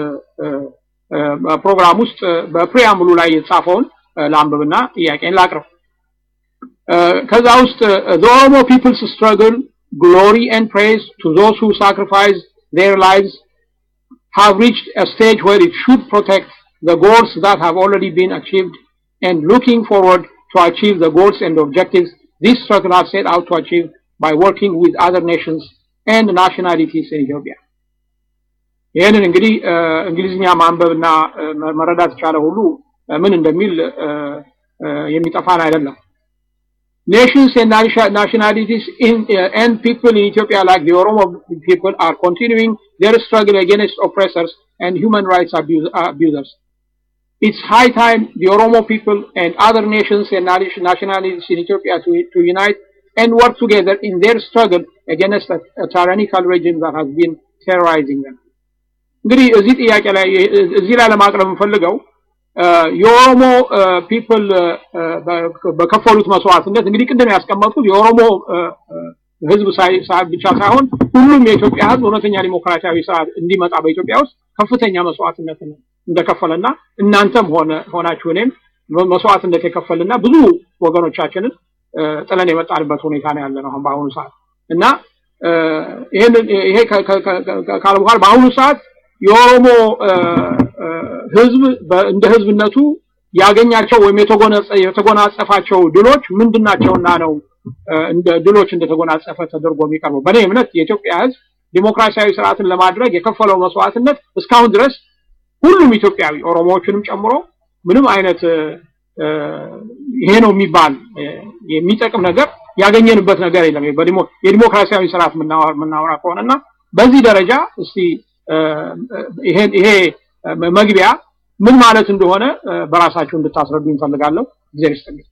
ፕሮግራም ውስጥ በፕሪያምሉ ላይ የተጻፈውን ለአንብብና ጥያቄን ላቅርብ። ከዛ ውስጥ the Oromo people's struggle, glory and praise to those who sacrifice their lives have reached a stage where it should protect the goals that have already been achieved and looking forward to achieve the goals and objectives this struggle has set out to achieve by working with other nations and nationalities in Ethiopia. ይህንን እንግዲህ እንግሊዝኛ ማንበብና መረዳት የቻለ ሁሉ ምን እንደሚል የሚጠፋን አይደለም። Nations and nationalities in, uh, and people in Ethiopia like the Oromo people are continuing their struggle against oppressors and human rights abuse, uh, abusers. It's high time the Oromo people and other nations and nationalities in Ethiopia to, to unite and work together in their struggle against a, a tyrannical regime that has been terrorizing them. እንግዲህ እዚህ ጥያቄ ላይ እዚህ ላይ ለማቅረብ የምፈልገው የኦሮሞ ፒፕል በከፈሉት መስዋዕትነት እንግዲህ ቅድም ያስቀመጥኩት የኦሮሞ ህዝብ ብቻ ሳይሆን ሁሉም የኢትዮጵያ ህዝብ እውነተኛ ዲሞክራሲያዊ ስርዓት እንዲመጣ በኢትዮጵያ ውስጥ ከፍተኛ መስዋዕትነት እንደከፈለና እናንተም ሆነ ሆናችሁ እኔም መስዋዕትነት የከፈልና ብዙ ወገኖቻችንን ጥለን የመጣንበት ሁኔታ ነው ያለ ነው አሁን በአሁኑ ሰዓት እና ይሄን ይሄ ካለ በኋላ በአሁኑ ሰዓት የኦሮሞ ህዝብ እንደ ህዝብነቱ ያገኛቸው ወይም የተጎናጸፋቸው ድሎች ምንድናቸውና ነው እንደ ድሎች እንደተጎናጸፈ ተደርጎ የሚቀርበው? በእኔ እምነት የኢትዮጵያ ህዝብ ዲሞክራሲያዊ ስርዓትን ለማድረግ የከፈለው መስዋዕትነት እስካሁን ድረስ ሁሉም ኢትዮጵያዊ ኦሮሞዎችንም ጨምሮ ምንም አይነት ይሄ ነው የሚባል የሚጠቅም ነገር ያገኘንበት ነገር የለም። የዲሞክራሲያዊ ስርዓት የምናወራ ከሆነና በዚህ ደረጃ እስቲ ይሄ መግቢያ ምን ማለት እንደሆነ በራሳችሁ እንድታስረዱ እንፈልጋለሁ። እግዚአብሔር ይስጥልኝ።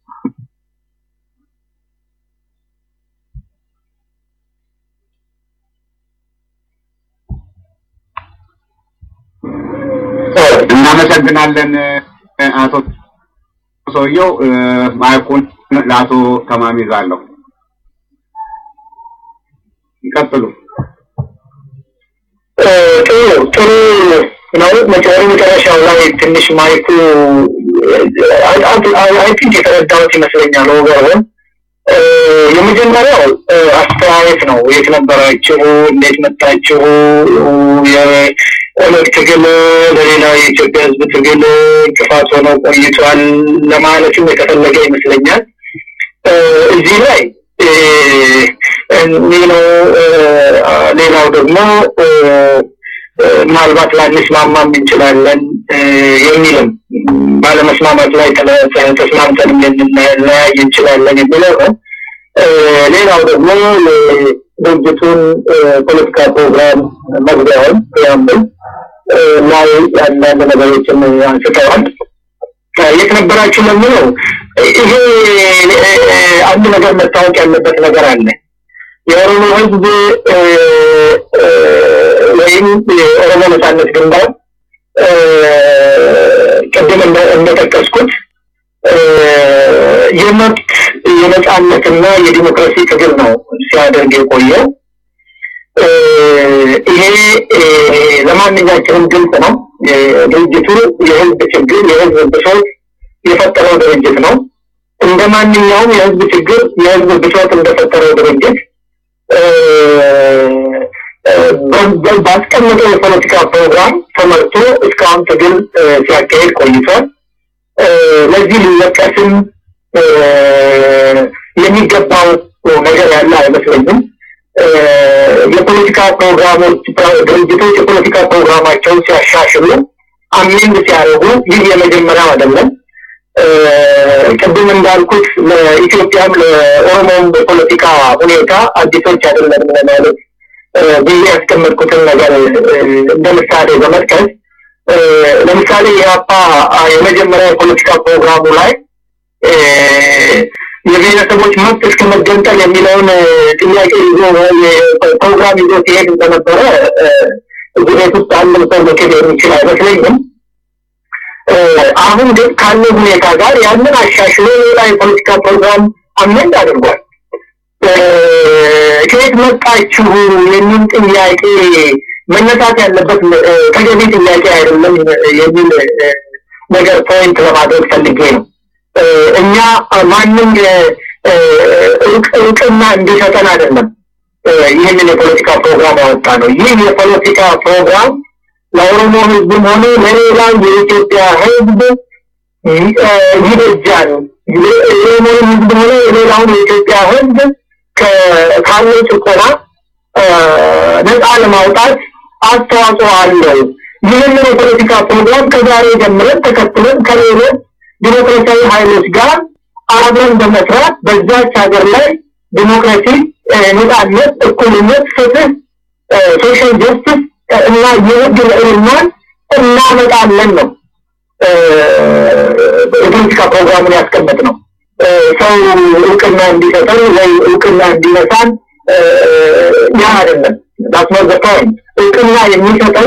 እናመሰግናለን አቶ ሰውየው። ማይኩን ለአቶ ተማሚ ይዛለሁ። ይቀጥሉ። ጥሩ ጥሩ ነው። መጨረ መጨረሻው ላይ ትንሽ ማይኩ አይ ቲንክ የተረዳሁት ይመስለኛል። ወገሩን የመጀመሪያው አስተያየት ነው። የት ነበራችሁ? እንዴት መጣችሁ? የኦነግ ትግል ለሌላው የኢትዮጵያ ሕዝብ ትግል እንቅፋት ሆኖ ቆይቷል ለማለትም የተፈለገ ይመስለኛል። እዚህ ላይ ይህ ነው። ሌላው ደግሞ ምናልባት ላንስማማም እንችላለን የሚልም ባለመስማማት ላይ ተስማምተንም ልንለያይ እንችላለን የሚለው ነው። ሌላው ደግሞ ድርጅቱን ፖለቲካ ፕሮግራም መግቢያውን ፕሪያምብል ላይ አንዳንድ ነገሮችን አንስተዋል። የት ነበራችሁ ለምለው ይሄ አንድ ነገር መታወቅ ያለበት ነገር አለ። የኦሮሞ ህዝብ ወይም የኦሮሞ ነጻነት ግንባር ቅድም እንደጠቀስኩት የመብት የነጻነትና የዲሞክራሲ ትግል ነው ሲያደርግ የቆየው። ይሄ ለማንኛችንም ግልጽ ነው። ድርጅቱ የህዝብ ችግር፣ የህዝብ ብሶት የፈጠረው ድርጅት ነው። እንደ ማንኛውም የህዝብ ችግር፣ የህዝብ ብሶት እንደፈጠረው ድርጅት ባስቀመጠው የፖለቲካ ፕሮግራም ተመርቶ እስካሁን ትግል ሲያካሄድ ቆይቷል። ለዚህ ሊወቀስም የሚገባው ነገር ያለ አይመስለኝም። የፖለቲካ ፕሮግራሞች ድርጅቶች የፖለቲካ ፕሮግራማቸውን ሲያሻሽሉ አሜንድ ሲያደርጉ ይህ የመጀመሪያው አይደለም። ቅድም እንዳልኩት ለኢትዮጵያም ለኦሮሞም የፖለቲካ ሁኔታ አዲሶች አይደለም ለማለት ብዬ ያስቀመጥኩትን ነገር እንደ ምሳሌ በመጥቀስ ለምሳሌ የአፓ የመጀመሪያ የፖለቲካ ፕሮግራሙ ላይ የብሔረሰቦች መብት እስከ መገንጠል የሚለውን ጥያቄ ይዞ ፕሮግራም ይዞ ሲሄድ እንደነበረ እዚህ ቤት ውስጥ አንድም ሰው መክድ የሚችል አይመስለኝም። አሁን ግን ካለው ሁኔታ ጋር ያንን አሻሽሎ ሌላ የፖለቲካ ፕሮግራም አመንድ አድርጓል። ከየት መጣችሁ የሚል ጥያቄ መነሳት ያለበት ተገቢ ጥያቄ አይደለም የሚል ነገር ፖይንት ለማድረግ ፈልጌ ነው። እኛ ማንም እውቅና እንዲሰጠን አይደለም ይህንን የፖለቲካ ፕሮግራም ያወጣ ነው። ይህ የፖለቲካ ፕሮግራም ለኦሮሞ ህዝብም ሆነ ለሌላው የኢትዮጵያ ህዝብ ይበጃል። የኦሮሞ ህዝብ ሆነ የሌላውን የኢትዮጵያ ህዝብ ካለው ጭቆና ነፃ ለማውጣት አስተዋጽኦ አለው። ይህንን የፖለቲካ ፕሮግራም ከዛሬ ጀምረን ተከትለን ከሌሎች ዲሞክራሲያዊ ኃይሎች ጋር አብረን በመስራት በዛች ሀገር ላይ ዲሞክራሲ፣ ነፃነት፣ እኩልነት፣ ፍትህ፣ ሶሻል ጀስቲስ እና የህግ ልዕልናን እናመጣለን ነው የፖለቲካ ፕሮግራሙን ያስቀመጥ ነው። ሰው እውቅና እንዲሰጠን ወይ እውቅና እንዲነሳን ያ አይደለም። ዳት ኖት ዘ ፖይንት። እውቅና የሚሰጠን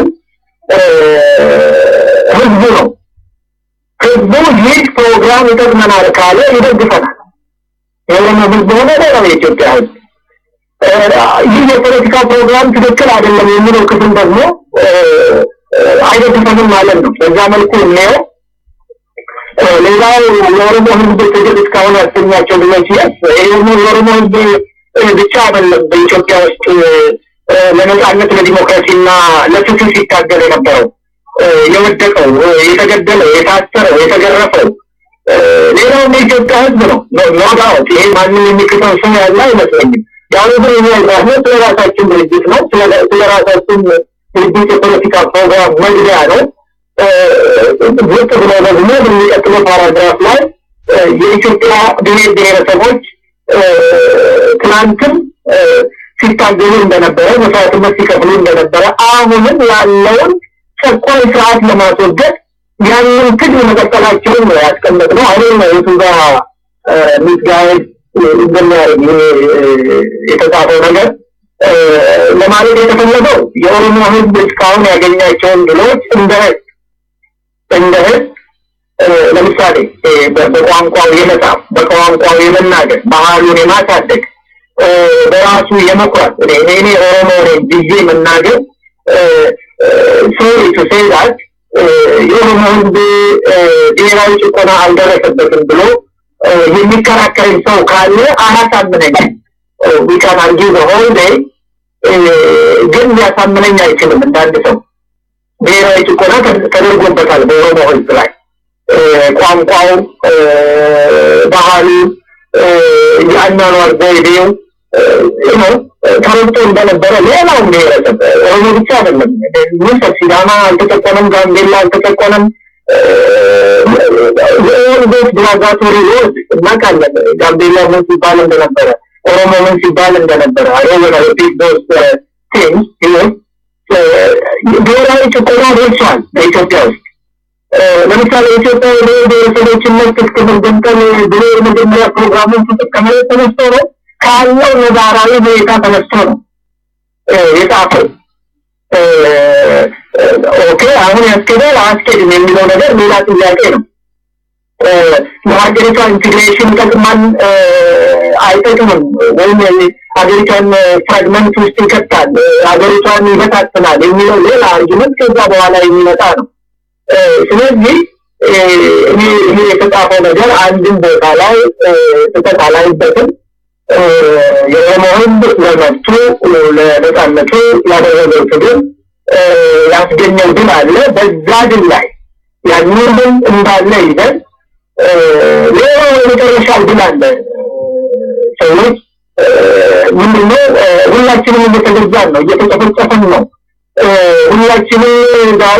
ህዝቡ ነው። ህዝቡ ይህ ፕሮግራም ይጠቅመናል ካለ ይደግፈናል። የኦሮሞ ህዝብ ሆነ ሌላው የኢትዮጵያ ህዝብ ይህ የፖለቲካ ፕሮግራም ትክክል አይደለም የሚለው ክፍል ደግሞ አይደግፈንም ማለት ነው። በዛ መልኩ እናየው። ሌላው የኦሮሞ ህዝብ ትግል እስካሁን ያሰኛቸው ልጆች የስ የኦሮሞ ህዝብ ብቻ አይደለም በኢትዮጵያ ውስጥ ለነጻነት ለዲሞክራሲና ለፍትህ ሲታገል የነበረው የወደቀው፣ የተገደለው፣ የታሰረው፣ የተገረፈው ሌላውም የኢትዮጵያ ህዝብ ነው። ኖዳውት ይሄ ማንም የሚክተው ሰው ያለ አይመስለኝም። ያው ግን የሚያዛነ ስለ ራሳችን ድርጅት ነው። ስለ ራሳችን ድርጅት የፖለቲካ ፕሮግራም መግቢያ ነው። ዝቅ ብሎ ደግሞ በሚቀጥለው ፓራግራፍ ላይ የኢትዮጵያ ብሔር ብሔረሰቦች ትናንትም ሲታገሉ እንደነበረ መስዋዕትነት ሲከፍሉ እንደነበረ አሁንም ያለውን ጨቋኝ ስርዓት ለማስወገድ ያንን ትግል መቀጠላቸውን ነው ያስቀመጥነው። አሁን ነው የቱ ጋር ሚስጋይድ እንደሚያደርግ የተጻፈው ነገር ለማለት የተፈለገው የኦሮሞ ህዝብ እስካሁን ያገኛቸውን ድሎች እንደ ህዝብ እንደ ህዝብ ለምሳሌ በቋንቋው የመጻፍ በቋንቋው የመናገር ባህሉን የማሳደግ በራሱ የመኩራት እኔ ኦሮሞ ነኝ ብዬ መናገር ሶሪ ቱ ሴይ ዛት የኦሮሞ ህዝብ ብሔራዊ ጭቆና አልደረሰበትም ብሎ የሚከራከረኝ ሰው ካለ አያሳምነኝ ዊካን አርጊ በሆል ዴይ ግን ሊያሳምነኝ አይችልም እንዳንድ ሰው ብሔራዊ ጭቆና ተደርጎበታል በኦሮሞ ህዝብ ላይ ቋንቋው ባህሉ የአኗኗር ዘይቤው ነው ተረግጦ እንደነበረ ሌላውም ብሔረሰብ ኦሮሞ ብቻ አይደለም ምሰብ ሲዳማ አልተጨቆነም ጋምቤላ አልተጨቆነም የኦርዶስ ብራጋቶሪ ወርድ እናውቃለን ጋምቤላ ምን ሲባል እንደነበረ ኦሮሞ ምን ሲባል እንደነበረ አይወና ሪፒት ዶስ ቲንግስ ይሁን ብሔራዊ ጭቆና ደርሷል በኢትዮጵያ ውስጥ ለምሳሌ ኢትዮጵያ የብሔር ብሔረሰቦችን መብት እስከ መገንጠል ብሎ የመጀመሪያ ፕሮግራሙን ተጠቀመ ተነስቶ ነው ካለው ነባራዊ ሁኔታ ተነስቶ ነው የጻፈው። ኦኬ አሁን ያስኬዳል አያስኬድም የሚለው ነገር ሌላ ጥያቄ ነው። ለሀገሪቷ ኢንቴግሬሽን ይጠቅማል አይጠቅምም፣ ወይም ሀገሪቷን ፍራግመንት ውስጥ ይከታል፣ ሀገሪቷን ይበታትናል የሚለው ሌላ አርጊመንት ከዛ በኋላ የሚመጣ ነው። ስለዚህ እኔ ይሄ የተጻፈው ነገር አንድም ቦታ ላይ ስህተት አላይበትም። የኦሮሞ ህዝብ ለመብቱ ለነጻነቱ ያደረገው ትግል ያስገኘው ድል አለ። በዛ ድል ላይ ያንን ድል እንዳለ ይዘን ሌላው የመጨረሻው ድል አለ። ሰዎች ምንድነው ሁላችንም እየተገዛን ነው፣ እየተጨፈጨፈን ነው። ሁላችንም ዛሬ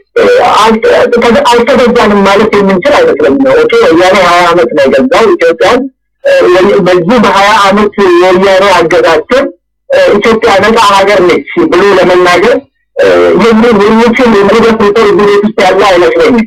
አልተገዛንም ማለት የምንችል አይመስለኝም። ኦኬ ወያኔ ሀያ አመት ነው የገዛው ኢትዮጵያን። በዚህ በሀያ አመት የወያኔ አገዛችን ኢትዮጵያ ነፃ ሀገር ነች ብሎ ለመናገር የሚችል የሚደፍር ሰው እዚህ ቤት ውስጥ ያለ አይመስለኝም።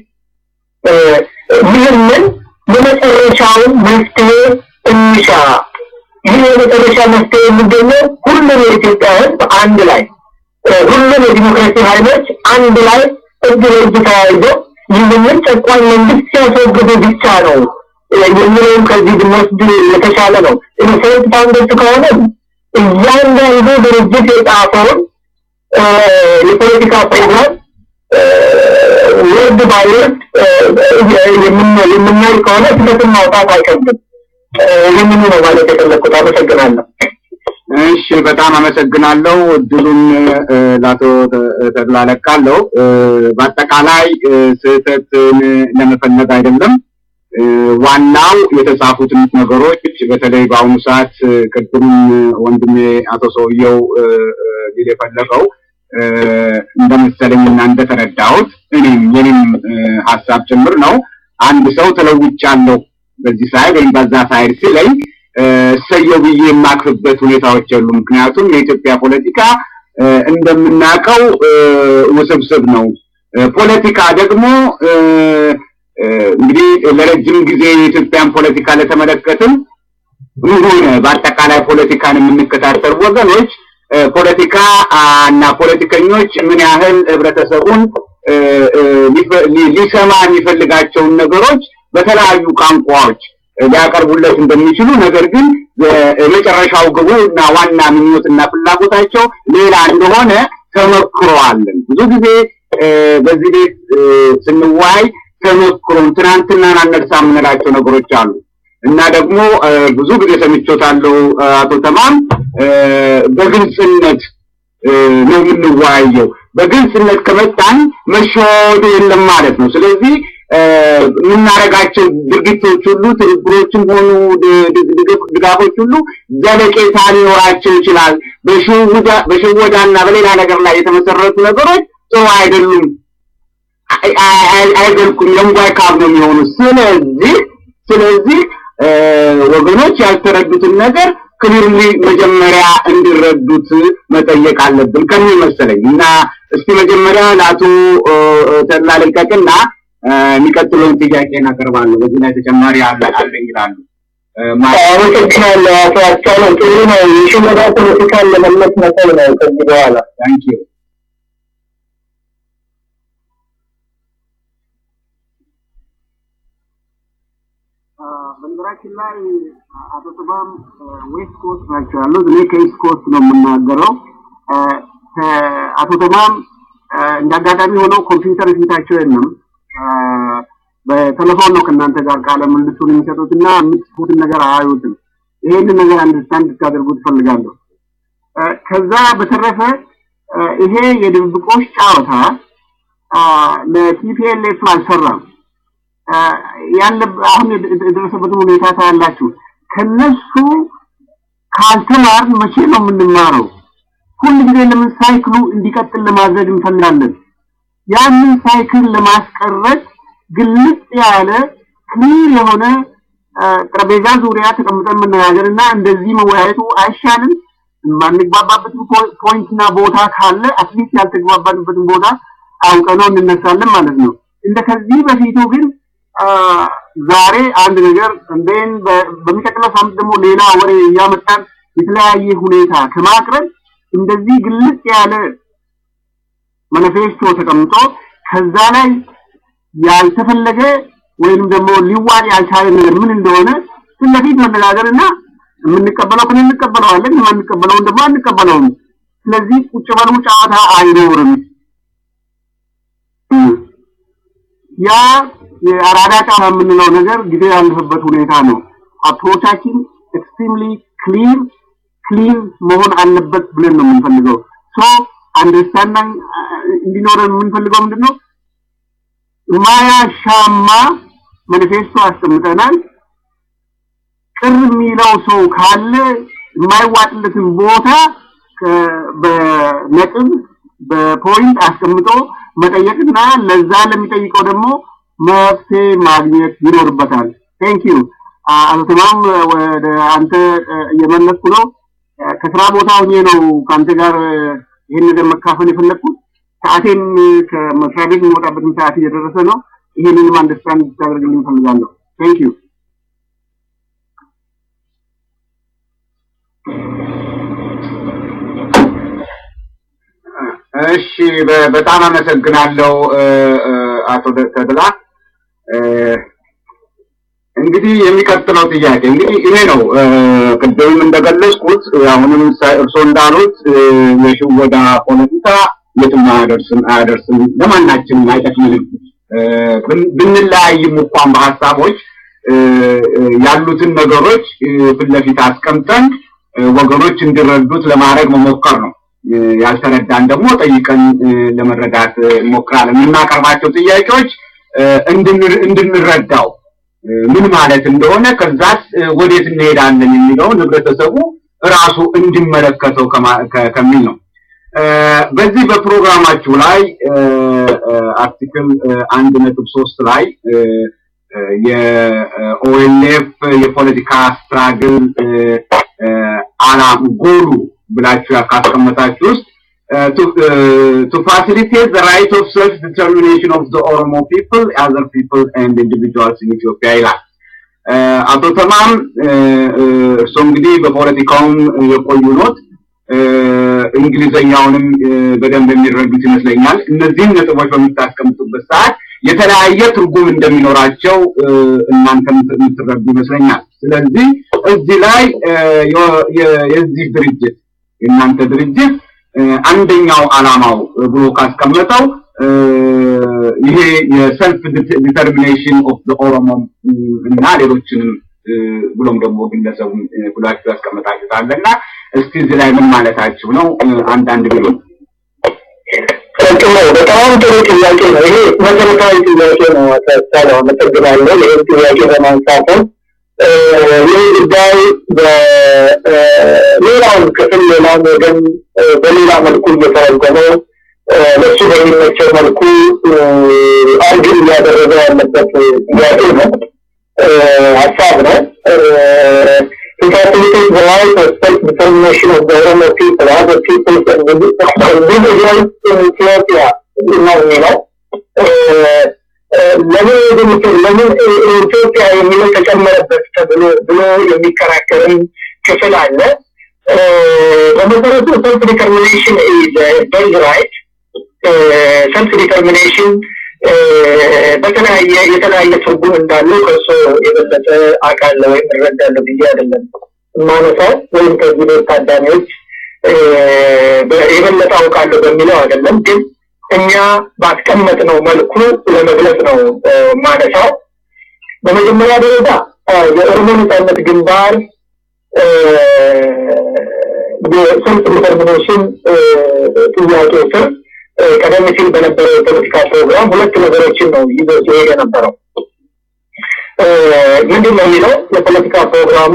ይህንን የመጨረሻውን መፍትሄ እንሻ። ይህ የመጨረሻ መፍትሄ የሚገኘው ሁሉም የኢትዮጵያ ህዝብ አንድ ላይ ሁሉም የዲሞክራሲ ኃይሎች አንድ ላይ እጅ ለእጅ ተያይዞ ይህንን ጨቋኝ መንግስት ሲያስወግዱ ብቻ ነው የሚለውን ከዚህ ብንወስድ የተሻለ ነው። ኢኖሴንት ፋውንደርስ ከሆነ እያንዳንዱ ድርጅት የጻፈውን የፖለቲካ ፕሮግራም ወርድ ባይ ወርድ የምናይ ከሆነ ስህተትን ማውጣት አይከብድም። ይህንኑ ነው ማለት የፈለግኩት። አመሰግናለሁ። እሺ በጣም አመሰግናለሁ። እድሉን ለአቶ ተድላ ለቃለሁ። በአጠቃላይ ስህተትን ለመፈለግ አይደለም። ዋናው የተጻፉትን ነገሮች በተለይ በአሁኑ ሰዓት ቅድም ወንድሜ አቶ ሰውየው ሊል የፈለገው እንደመሰለኝና እንደተረዳሁት እኔም የኔም ሀሳብ ጭምር ነው። አንድ ሰው ተለውጫለሁ በዚህ ሳይድ ወይም በዛ ሳይድ ሲለኝ እሰየው ብዬ የማክፍበት ሁኔታዎች የሉ። ምክንያቱም የኢትዮጵያ ፖለቲካ እንደምናውቀው ውስብስብ ነው። ፖለቲካ ደግሞ እንግዲህ ለረጅም ጊዜ የኢትዮጵያን ፖለቲካ ለተመለከትም ሆነ በአጠቃላይ ፖለቲካን የምንከታተሉ ወገኖች ፖለቲካ እና ፖለቲከኞች ምን ያህል ህብረተሰቡን ሊሰማ የሚፈልጋቸውን ነገሮች በተለያዩ ቋንቋዎች ሊያቀርቡለት እንደሚችሉ ነገር ግን የመጨረሻው ግቡ እና ዋና ምኞትና ፍላጎታቸው ሌላ እንደሆነ ተመክሮአለን። ብዙ ጊዜ በዚህ ቤት ስንዋይ ተመክሮን ትናንትናን አነሳ የምንላቸው ነገሮች አሉ እና ደግሞ ብዙ ጊዜ ሰምቾታለሁ አቶ ተማም በግልጽነት ነው የምንወያየው። በግልጽነት ከመጣን መሸወዱ የለም ማለት ነው። ስለዚህ የምናደርጋቸው ድርጊቶች ሁሉ ትብብሮችም ሆኑ ድጋፎች ሁሉ ዘለቄታ ሊኖራቸው ይችላል። በሽወዳና በሌላ ነገር ላይ የተመሰረቱ ነገሮች ጥሩ አይደሉም፣ አይዘልቁም፣ የንጓይ ካብ ነው የሚሆኑ። ስለዚህ ስለዚህ ወገኖች ያልተረዱትን ነገር ክሊርሊ መጀመሪያ እንዲረዱት መጠየቅ አለብን ከሚል መሰለኝ እና እስቲ መጀመሪያ ለአቶ ተድላ ልልቀቅና የሚቀጥለውን ጥያቄ እናቀርባለሁ። በዚህ ላይ ተጨማሪ አለ አለኝ ይላሉ። አመሰግናለሁ አቶ አስቻለ። ጥሩ ነው። የሽመዳ ፖለቲካን ለመለስ መሰል ነው ከዚህ በኋላ ታንኪ በነገራችን ላይ አቶ ጥባም ዌስት ኮስት ናቸው ያሉት። እኔ ከኢስት ኮስት ነው የምናገረው። አቶ ተማም እንደ አጋጣሚ ሆነው ኮምፒውተር ፊታቸው የለም። በቴሌፎን ነው ከእናንተ ጋር ቃለ ምልልሱን የሚሰጡት እና የምትጽፉትን ነገር አያዩትም። ይሄንን ነገር አንደርስታንድ እንድታደርጉ ትፈልጋለሁ። ከዛ በተረፈ ይሄ የድብብቆሽ ጨዋታ ለቲፒኤልኤፍ አልሰራም። ያለ አሁን የደረሰበትን ሁኔታ ታያላችሁ። ከነሱ ካልተማርን መቼ ነው የምንማረው? ሁል ጊዜ ለምን ሳይክሉ እንዲቀጥል ለማድረግ እንፈልጋለን? ያንን ሳይክል ለማስቀረት ግልጽ ያለ ክሊር የሆነ ጠረጴዛ ዙሪያ ተቀምጠን መነጋገርና እንደዚህ መወያየቱ አይሻልም? የማንግባባበትን ፖይንትና ቦታ ካለ አትሊስት ያልተግባባንበትን ቦታ አውቀነው እንነሳለን ማለት ነው። እንደ ከዚህ በፊቱ ግን ዛሬ አንድ ነገር እንደን በሚቀጥለው ሳምንት ደግሞ ሌላ ወሬ እያመጣን የተለያየ ሁኔታ ከማቅረብ እንደዚህ ግልጽ ያለ ማኒፌስቶ ተቀምጦ ከዛ ላይ ያልተፈለገ ወይም ደግሞ ሊዋጥ ያልቻለ ነገር ምን እንደሆነ ፊት ለፊት መነጋገርና የምንቀበለው ከሆነ እንቀበለዋለን፣ የማንቀበለውን ደግሞ አንቀበለውም። ስለዚህ ቁጭ በሉ ጨዋታ አይኖርም። ያ የአራዳ ጨዋታ የምንለው ነገር ጊዜ ያለፈበት ሁኔታ ነው። አፕሮቻችን ኤክስትሪምሊ ክሊር ክሊር መሆን አለበት ብለን ነው የምንፈልገው። ሶ አንደርስታንዲንግ እንዲኖረን የምንፈልገው ምንድነው? ማያሻማ ማኒፌስቶ አስቀምጠናል። ቅር የሚለው ሰው ካለ የማይዋጥለትን ቦታ በነጥብ በፖይንት አስቀምጦ መጠየቅና ለዛ ለሚጠይቀው ደግሞ መፍትሄ ማግኘት ይኖርበታል። ቴንክ ዩ አቶ ተማም ወደ አንተ እየመለስኩ ነው። ከስራ ቦታ ሆኜ ነው ከአንተ ጋር ይህን ነገር መካፈል የፈለግኩት። ሰዓቴን ከመስሪያ ቤት የሚወጣበትን ሰዓት እየደረሰ ነው። ይህንንም አንደርስታንድ እንድታደርግልኝ እፈልጋለሁ። ቴንክ ዩ እሺ በጣም አመሰግናለሁ አቶ ተድላ። እንግዲህ የሚቀጥለው ጥያቄ እንግዲህ ይሄ ነው። ቅድምም እንደገለጽኩት አሁንም እርስዎ እንዳሉት የሽወዳ ፖለቲካ የትም አያደርስም አያደርስም፣ ለማናችንም አይጠቅምንም። ብንለያይም እንኳን በሀሳቦች ያሉትን ነገሮች ፊት ለፊት አስቀምጠን ወገኖች እንዲረዱት ለማድረግ መሞከር ነው። ያልተረዳን ደግሞ ጠይቀን ለመረዳት እንሞክራለን። የምናቀርባቸው ጥያቄዎች እንድንረዳው ምን ማለት እንደሆነ ከዛስ ወዴት እንሄዳለን የሚለውን ህብረተሰቡ ራሱ እንዲመለከተው ከሚል ነው። በዚህ በፕሮግራማችሁ ላይ አርቲክል አንድ ነጥብ ሶስት ላይ የኦኤልኤፍ የፖለቲካ ስትራግል አላም ጎሉ ብላችሁ ካስቀመጣችሁ ውስጥ to facilitate the right of self-determination of the Oromo people, other people and individuals in Ethiopia ይላል። አቶ ተማም እርስዎ እንግዲህ በፖለቲካውም የቆዩ ኖት፣ እንግሊዘኛውንም በደንብ የሚረዱት ይመስለኛል። እነዚህን ነጥቦች በምታስቀምጡበት ሰዓት የተለያየ ትርጉም እንደሚኖራቸው እናንተም የምትረዱ ይመስለኛል። ስለዚህ እዚህ ላይ የዚህ ድርጅት የእናንተ ድርጅት አንደኛው አላማው ብሎ ካስቀመጠው ይሄ የሰልፍ ዲተርሚኔሽን ኦፍ ኦሮሞ እና ሌሎችንም ብሎም ደግሞ ግለሰቡን ብላችሁ ያስቀመጣችሁታል እና እስቲ እዚህ ላይ ምን ማለታችሁ ነው? አንዳንድ ቢሉ ጥሩ በጣም ጥሩ ጥያቄ ነው። ይሄ መሰረታዊ ጥያቄ ነው። አሳሳለ አመሰግናለሁ ይህን ጥያቄ በማንሳትም ይህ ጉዳይ በሌላውን ክፍል ሌላውን ወገን በሌላ መልኩ እየተረጎመው ለሱ በሚመቸው መልኩ አርግን እያደረገ ያለበት ጥያቄ ነው፣ ሀሳብ ነው። To facilitate the right of self-determination of the Oromo people, other peoples and individuals in Ethiopia ነው የሚለው ለምን ወደምትል ለምን ኢትዮጵያ የሚለው ተጨመረበት ተብሎ ብሎ የሚከራከርም ክፍል አለ። በመሰረቱ ሰልፍ ዲተርሚኔሽን በርዝ ራይት ሰልፍ ዲተርሚኔሽን በተለያየ የተለያየ ትርጉም እንዳለው ከእሱ የበለጠ አውቃለሁ ወይም እረዳለሁ ብዬ አይደለም ማነሳው ወይም ከዚህ ቤት ታዳሚዎች የበለጠ አውቃለሁ በሚለው አይደለም ግን እኛ ባስቀመጥነው መልኩ ለመግለጽ ነው ማነሳው። በመጀመሪያ ደረጃ የኦሮሞ ነጻነት ግንባር የሰልፍ ዲተርሚኔሽን ጥያቄ ስር ቀደም ሲል በነበረው የፖለቲካ ፕሮግራም ሁለት ነገሮችን ነው ይዞ ሲሄድ የነበረው። ምንድን ነው የሚለው የፖለቲካ ፕሮግራሙ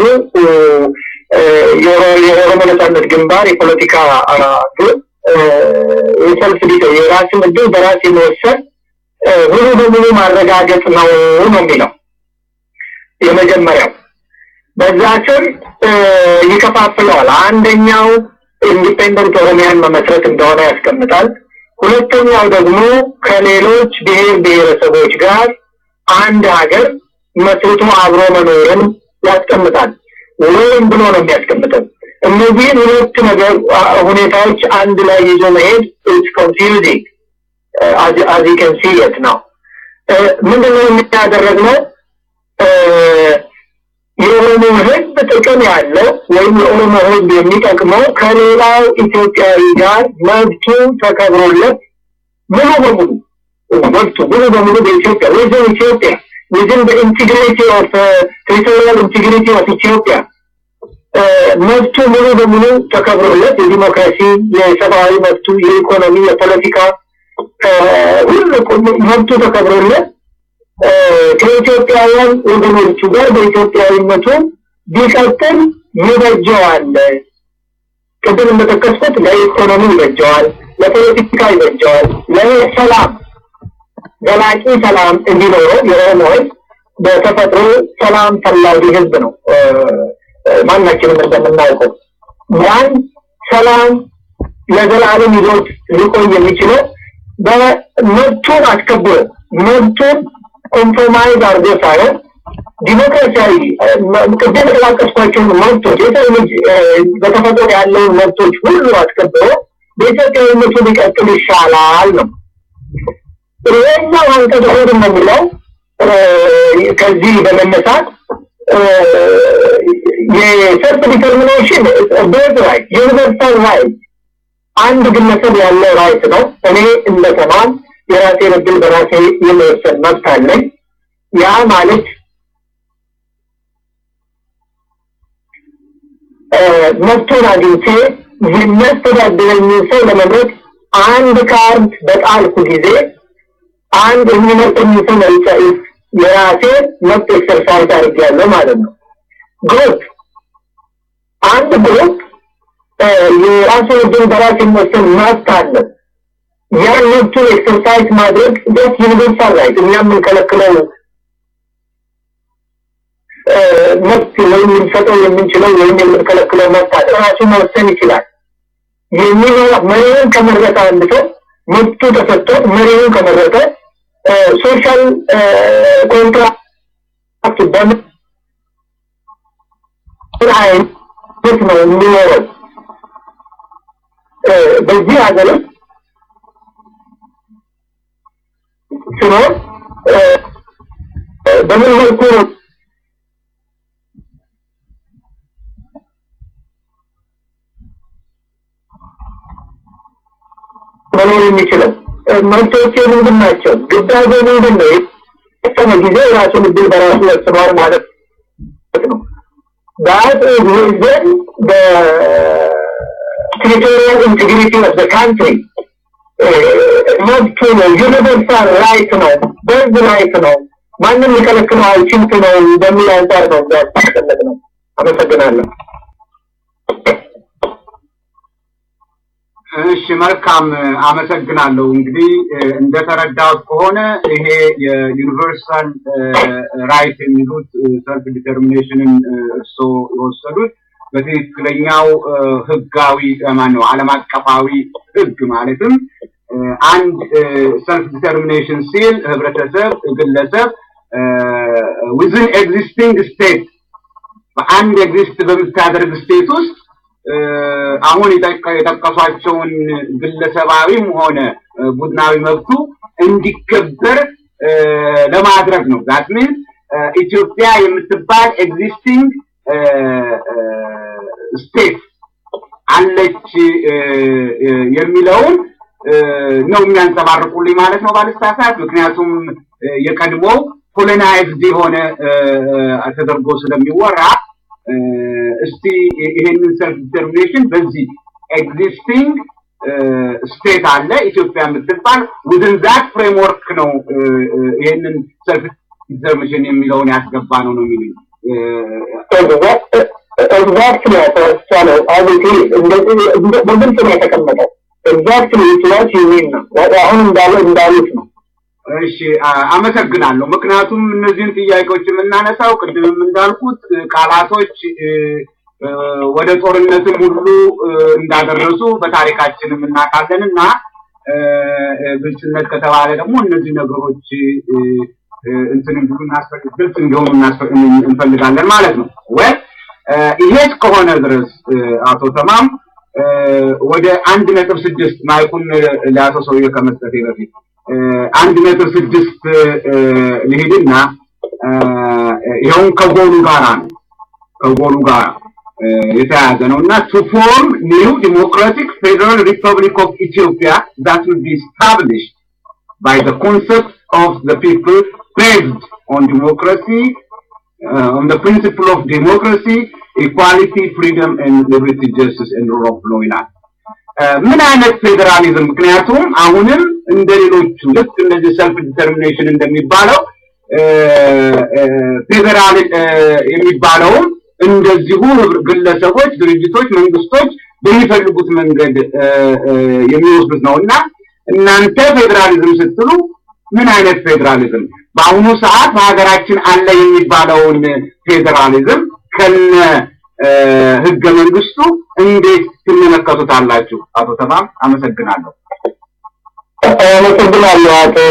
የኦሮሞ ነጻነት ግንባር የፖለቲካ ግብ የሰልፍ የራስን እድል በራስ የመወሰን ሙሉ በሙሉ ማረጋገጥ ነው ነው የሚለው የመጀመሪያው። በዛ ስር ይከፋፍለዋል። አንደኛው ኢንዲፔንደንት ኦሮሚያን መመስረት እንደሆነ ያስቀምጣል። ሁለተኛው ደግሞ ከሌሎች ብሔር ብሔረሰቦች ጋር አንድ ሀገር መስርቶ አብሮ መኖርን ያስቀምጣል። ወይም ብሎ ነው የሚያስቀምጠው። እነዚህን ሁለት ነገር ሁኔታዎች አንድ ላይ ይዞ መሄድ ኢትስ ኮንፊውዚንግ አዝ ዩ ካን ሲ ኢት ነው። ምንድነው የሚያደረግነው? የኦሮሞ ህዝብ ጥቅም ያለው ወይም የኦሮሞ ህዝብ የሚጠቅመው ከሌላው ኢትዮጵያዊ ጋር መብቱ ተከብሮለት ሙሉ በሙሉ መብቱ ሙሉ በሙሉ በኢትዮጵያ ወይዘን ኢትዮጵያ within the integrity of uh, territorial integrity of Ethiopia መብቱ ሙሉ በሙሉ ተከብሮለት የዲሞክራሲ፣ የሰብአዊ መብቱ፣ የኢኮኖሚ፣ የፖለቲካ ሁሉ መብቱ ተከብሮለት ከኢትዮጵያውያን ወገኖቹ ጋር በኢትዮጵያዊነቱ ቢቀጥል ይበጀዋል። ቅድም እንደጠቀስኩት ለኢኮኖሚ ይበጀዋል፣ ለፖለቲካ ይበጀዋል፣ ለሰላም ዘላቂ ሰላም እንዲኖረው የኦሮሞ ህዝብ በተፈጥሮ ሰላም ፈላጊ ህዝብ ነው። ማናችንም እንደምናውቀው ያን ሰላም ለዘላለም ይዞት ሊቆይ የሚችለው በመብቱን አስከብሮ መብቱን ኮምፕሮማይዝ አድርጎ ሳይሆን ዲሞክራሲያዊ ቅድም የተላቀስኳቸውን መብቶች የሰው ልጅ በተፈጥሮ ያለውን መብቶች ሁሉ አስከብሮ በኢትዮጵያዊነቱ ሊቀጥል ይሻላል ነው። ይሄኛው አንቀጽ ሁለት ነው የሚለው ከዚህ በመነሳት የሰልፍ ዲተርሚኔሽን በርዝ ራይት ዩኒቨርሳል ራይት አንድ ግለሰብ ያለው ራይት ነው። እኔ እንደ ተማም የራሴን እድል በራሴ የመወሰን መብት አለኝ። ያ ማለት መብቱን አግኝቼ የሚያስተዳድረኝን ሰው ለመምረጥ አንድ ካርድ በጣልኩ ጊዜ አንድ የሚመርጠኝ ሰው መርጫ የራሴ መብት ኤክሰርሳይዝ አድርጌያለሁ ማለት ነው። ግሩፕ አንድ ግሩፕ የራሱን እድል በራስ የመወሰን መብት አለው። ያን መብቱን ኤክሰርሳይዝ ማድረግ ደስ ዩኒቨርሳል ራይት እኛ የምንከለክለው መብት ወይም ልንሰጠው የምንችለው ወይም የምንከለክለው መብት አለ። ራሱ መወሰን ይችላል። የሚኖር መሪውን ከመረጠ አንድ ሰው መብቱ ተሰጥቶት መሪውን ከመረጠ ሶሻል ኮንትራክት በምን አይነት ነው የሚኖረው? በዚህ ሀገር ውስጥ ሲኖር በምን መልኩ ነው መኖር የሚችለው? መብቶቼ ምንድን ናቸው? ግዳጄ ምንድን ነው? የተወሰነ ጊዜ የራሱን እድል በራሱ ወስኗል ማለት ነው። that is within the territorial integrity of the country. መብቱ ነው፣ ዩኒቨርሳል ራይት ነው፣ በርዝ ራይት ነው። ማንም ሊከለክለው አይችልም ነው በሚል አንጻር ነው ያስቀመጥ ነው። አመሰግናለሁ። እሺ መልካም አመሰግናለሁ። እንግዲህ እንደተረዳሁት ከሆነ ይሄ የዩኒቨርሳል ራይት የሚሉት ሰልፍ ዲተርሚኔሽንን እርስዎ የወሰዱት በትክክለኛው ህጋዊ ማን ነው ዓለም አቀፋዊ ህግ ማለትም አንድ ሰልፍ ዲተርሚኔሽን ሲል ህብረተሰብ፣ ግለሰብ ዊዝን ኤግዚስቲንግ ስቴት በአንድ ኤግዚስት በምታደርግ ስቴት ውስጥ አሁን የጠቀሷቸውን ግለሰባዊም ሆነ ቡድናዊ መብቱ እንዲከበር ለማድረግ ነው። ዛት ሚንስ ኢትዮጵያ የምትባል ኤግዚስቲንግ ስቴት አለች የሚለውን ነው የሚያንጸባርቁልኝ ማለት ነው ባልሳሳት። ምክንያቱም የቀድሞው ኮሎናይዝድ የሆነ ተደርጎ ስለሚወራ እስቲ ይሄንን ሰልፍ ዲተርሚኔሽን በዚህ ኤግዚስቲንግ ስቴት አለ ኢትዮጵያ የምትባል ውዝን ዛት ፍሬምወርክ ነው ይሄንን ሰልፍ ዲተርሚኔሽን የሚለውን ያስገባ ነው ነው የሚሉኝ። ኤግዛክትሊ ያተወሰነው አቤቴ በግልጽ ነው የተቀመጠው። ኤግዛክትሊ ኢትዋት ዩሚን ነው አሁን እንዳለ እንዳሉት ነው። እሺ አመሰግናለሁ። ምክንያቱም እነዚህን ጥያቄዎች የምናነሳው ቅድምም እንዳልኩት ቃላቶች ወደ ጦርነትም ሁሉ እንዳደረሱ በታሪካችንም እናውቃለን እና ግልጽነት ከተባለ ደግሞ እነዚህ ነገሮች እንትን እንዲሉ ግልጽ እንዲሆኑ እንፈልጋለን ማለት ነው። ወይ ይሄ እስከሆነ ድረስ አቶ ተማም ወደ አንድ ነጥብ ስድስት ማይኩን ለአቶ ሰውዬ ከመስጠቴ በፊት አንድ ነጥብ ስድስት ልሂድና ይኸውን ከጎሉ ጋራ ነው ከጎሉ ጋራ የተያያዘ ነው እና ቱ ፎርም ኒው ዲሞክራቲክ ፌደራል ሪፐብሊክ ኦፍ ኢትዮጵያ that will be established by the concept of the people based on democracy uh, on the principle of democracy equality freedom and liberty justice and rule of law ይላል ምን አይነት ፌዴራሊዝም ምክንያቱም አሁንም እንደ ሌሎቹ ልክ እንደዚህ ሰልፍ ዲተርሚኔሽን እንደሚባለው ፌዴራል የሚባለውም እንደዚሁ ግለሰቦች፣ ድርጅቶች፣ መንግስቶች በሚፈልጉት መንገድ የሚወስዱት ነው እና እናንተ ፌዴራሊዝም ስትሉ ምን አይነት ፌዴራሊዝም በአሁኑ ሰዓት በሀገራችን አለ የሚባለውን ፌዴራሊዝም ከነ ህገ መንግስቱ እንዴት ትመለከቱታላችሁ? አቶ ተማም አመሰግናለሁ። አመሰግናለሁ አቶ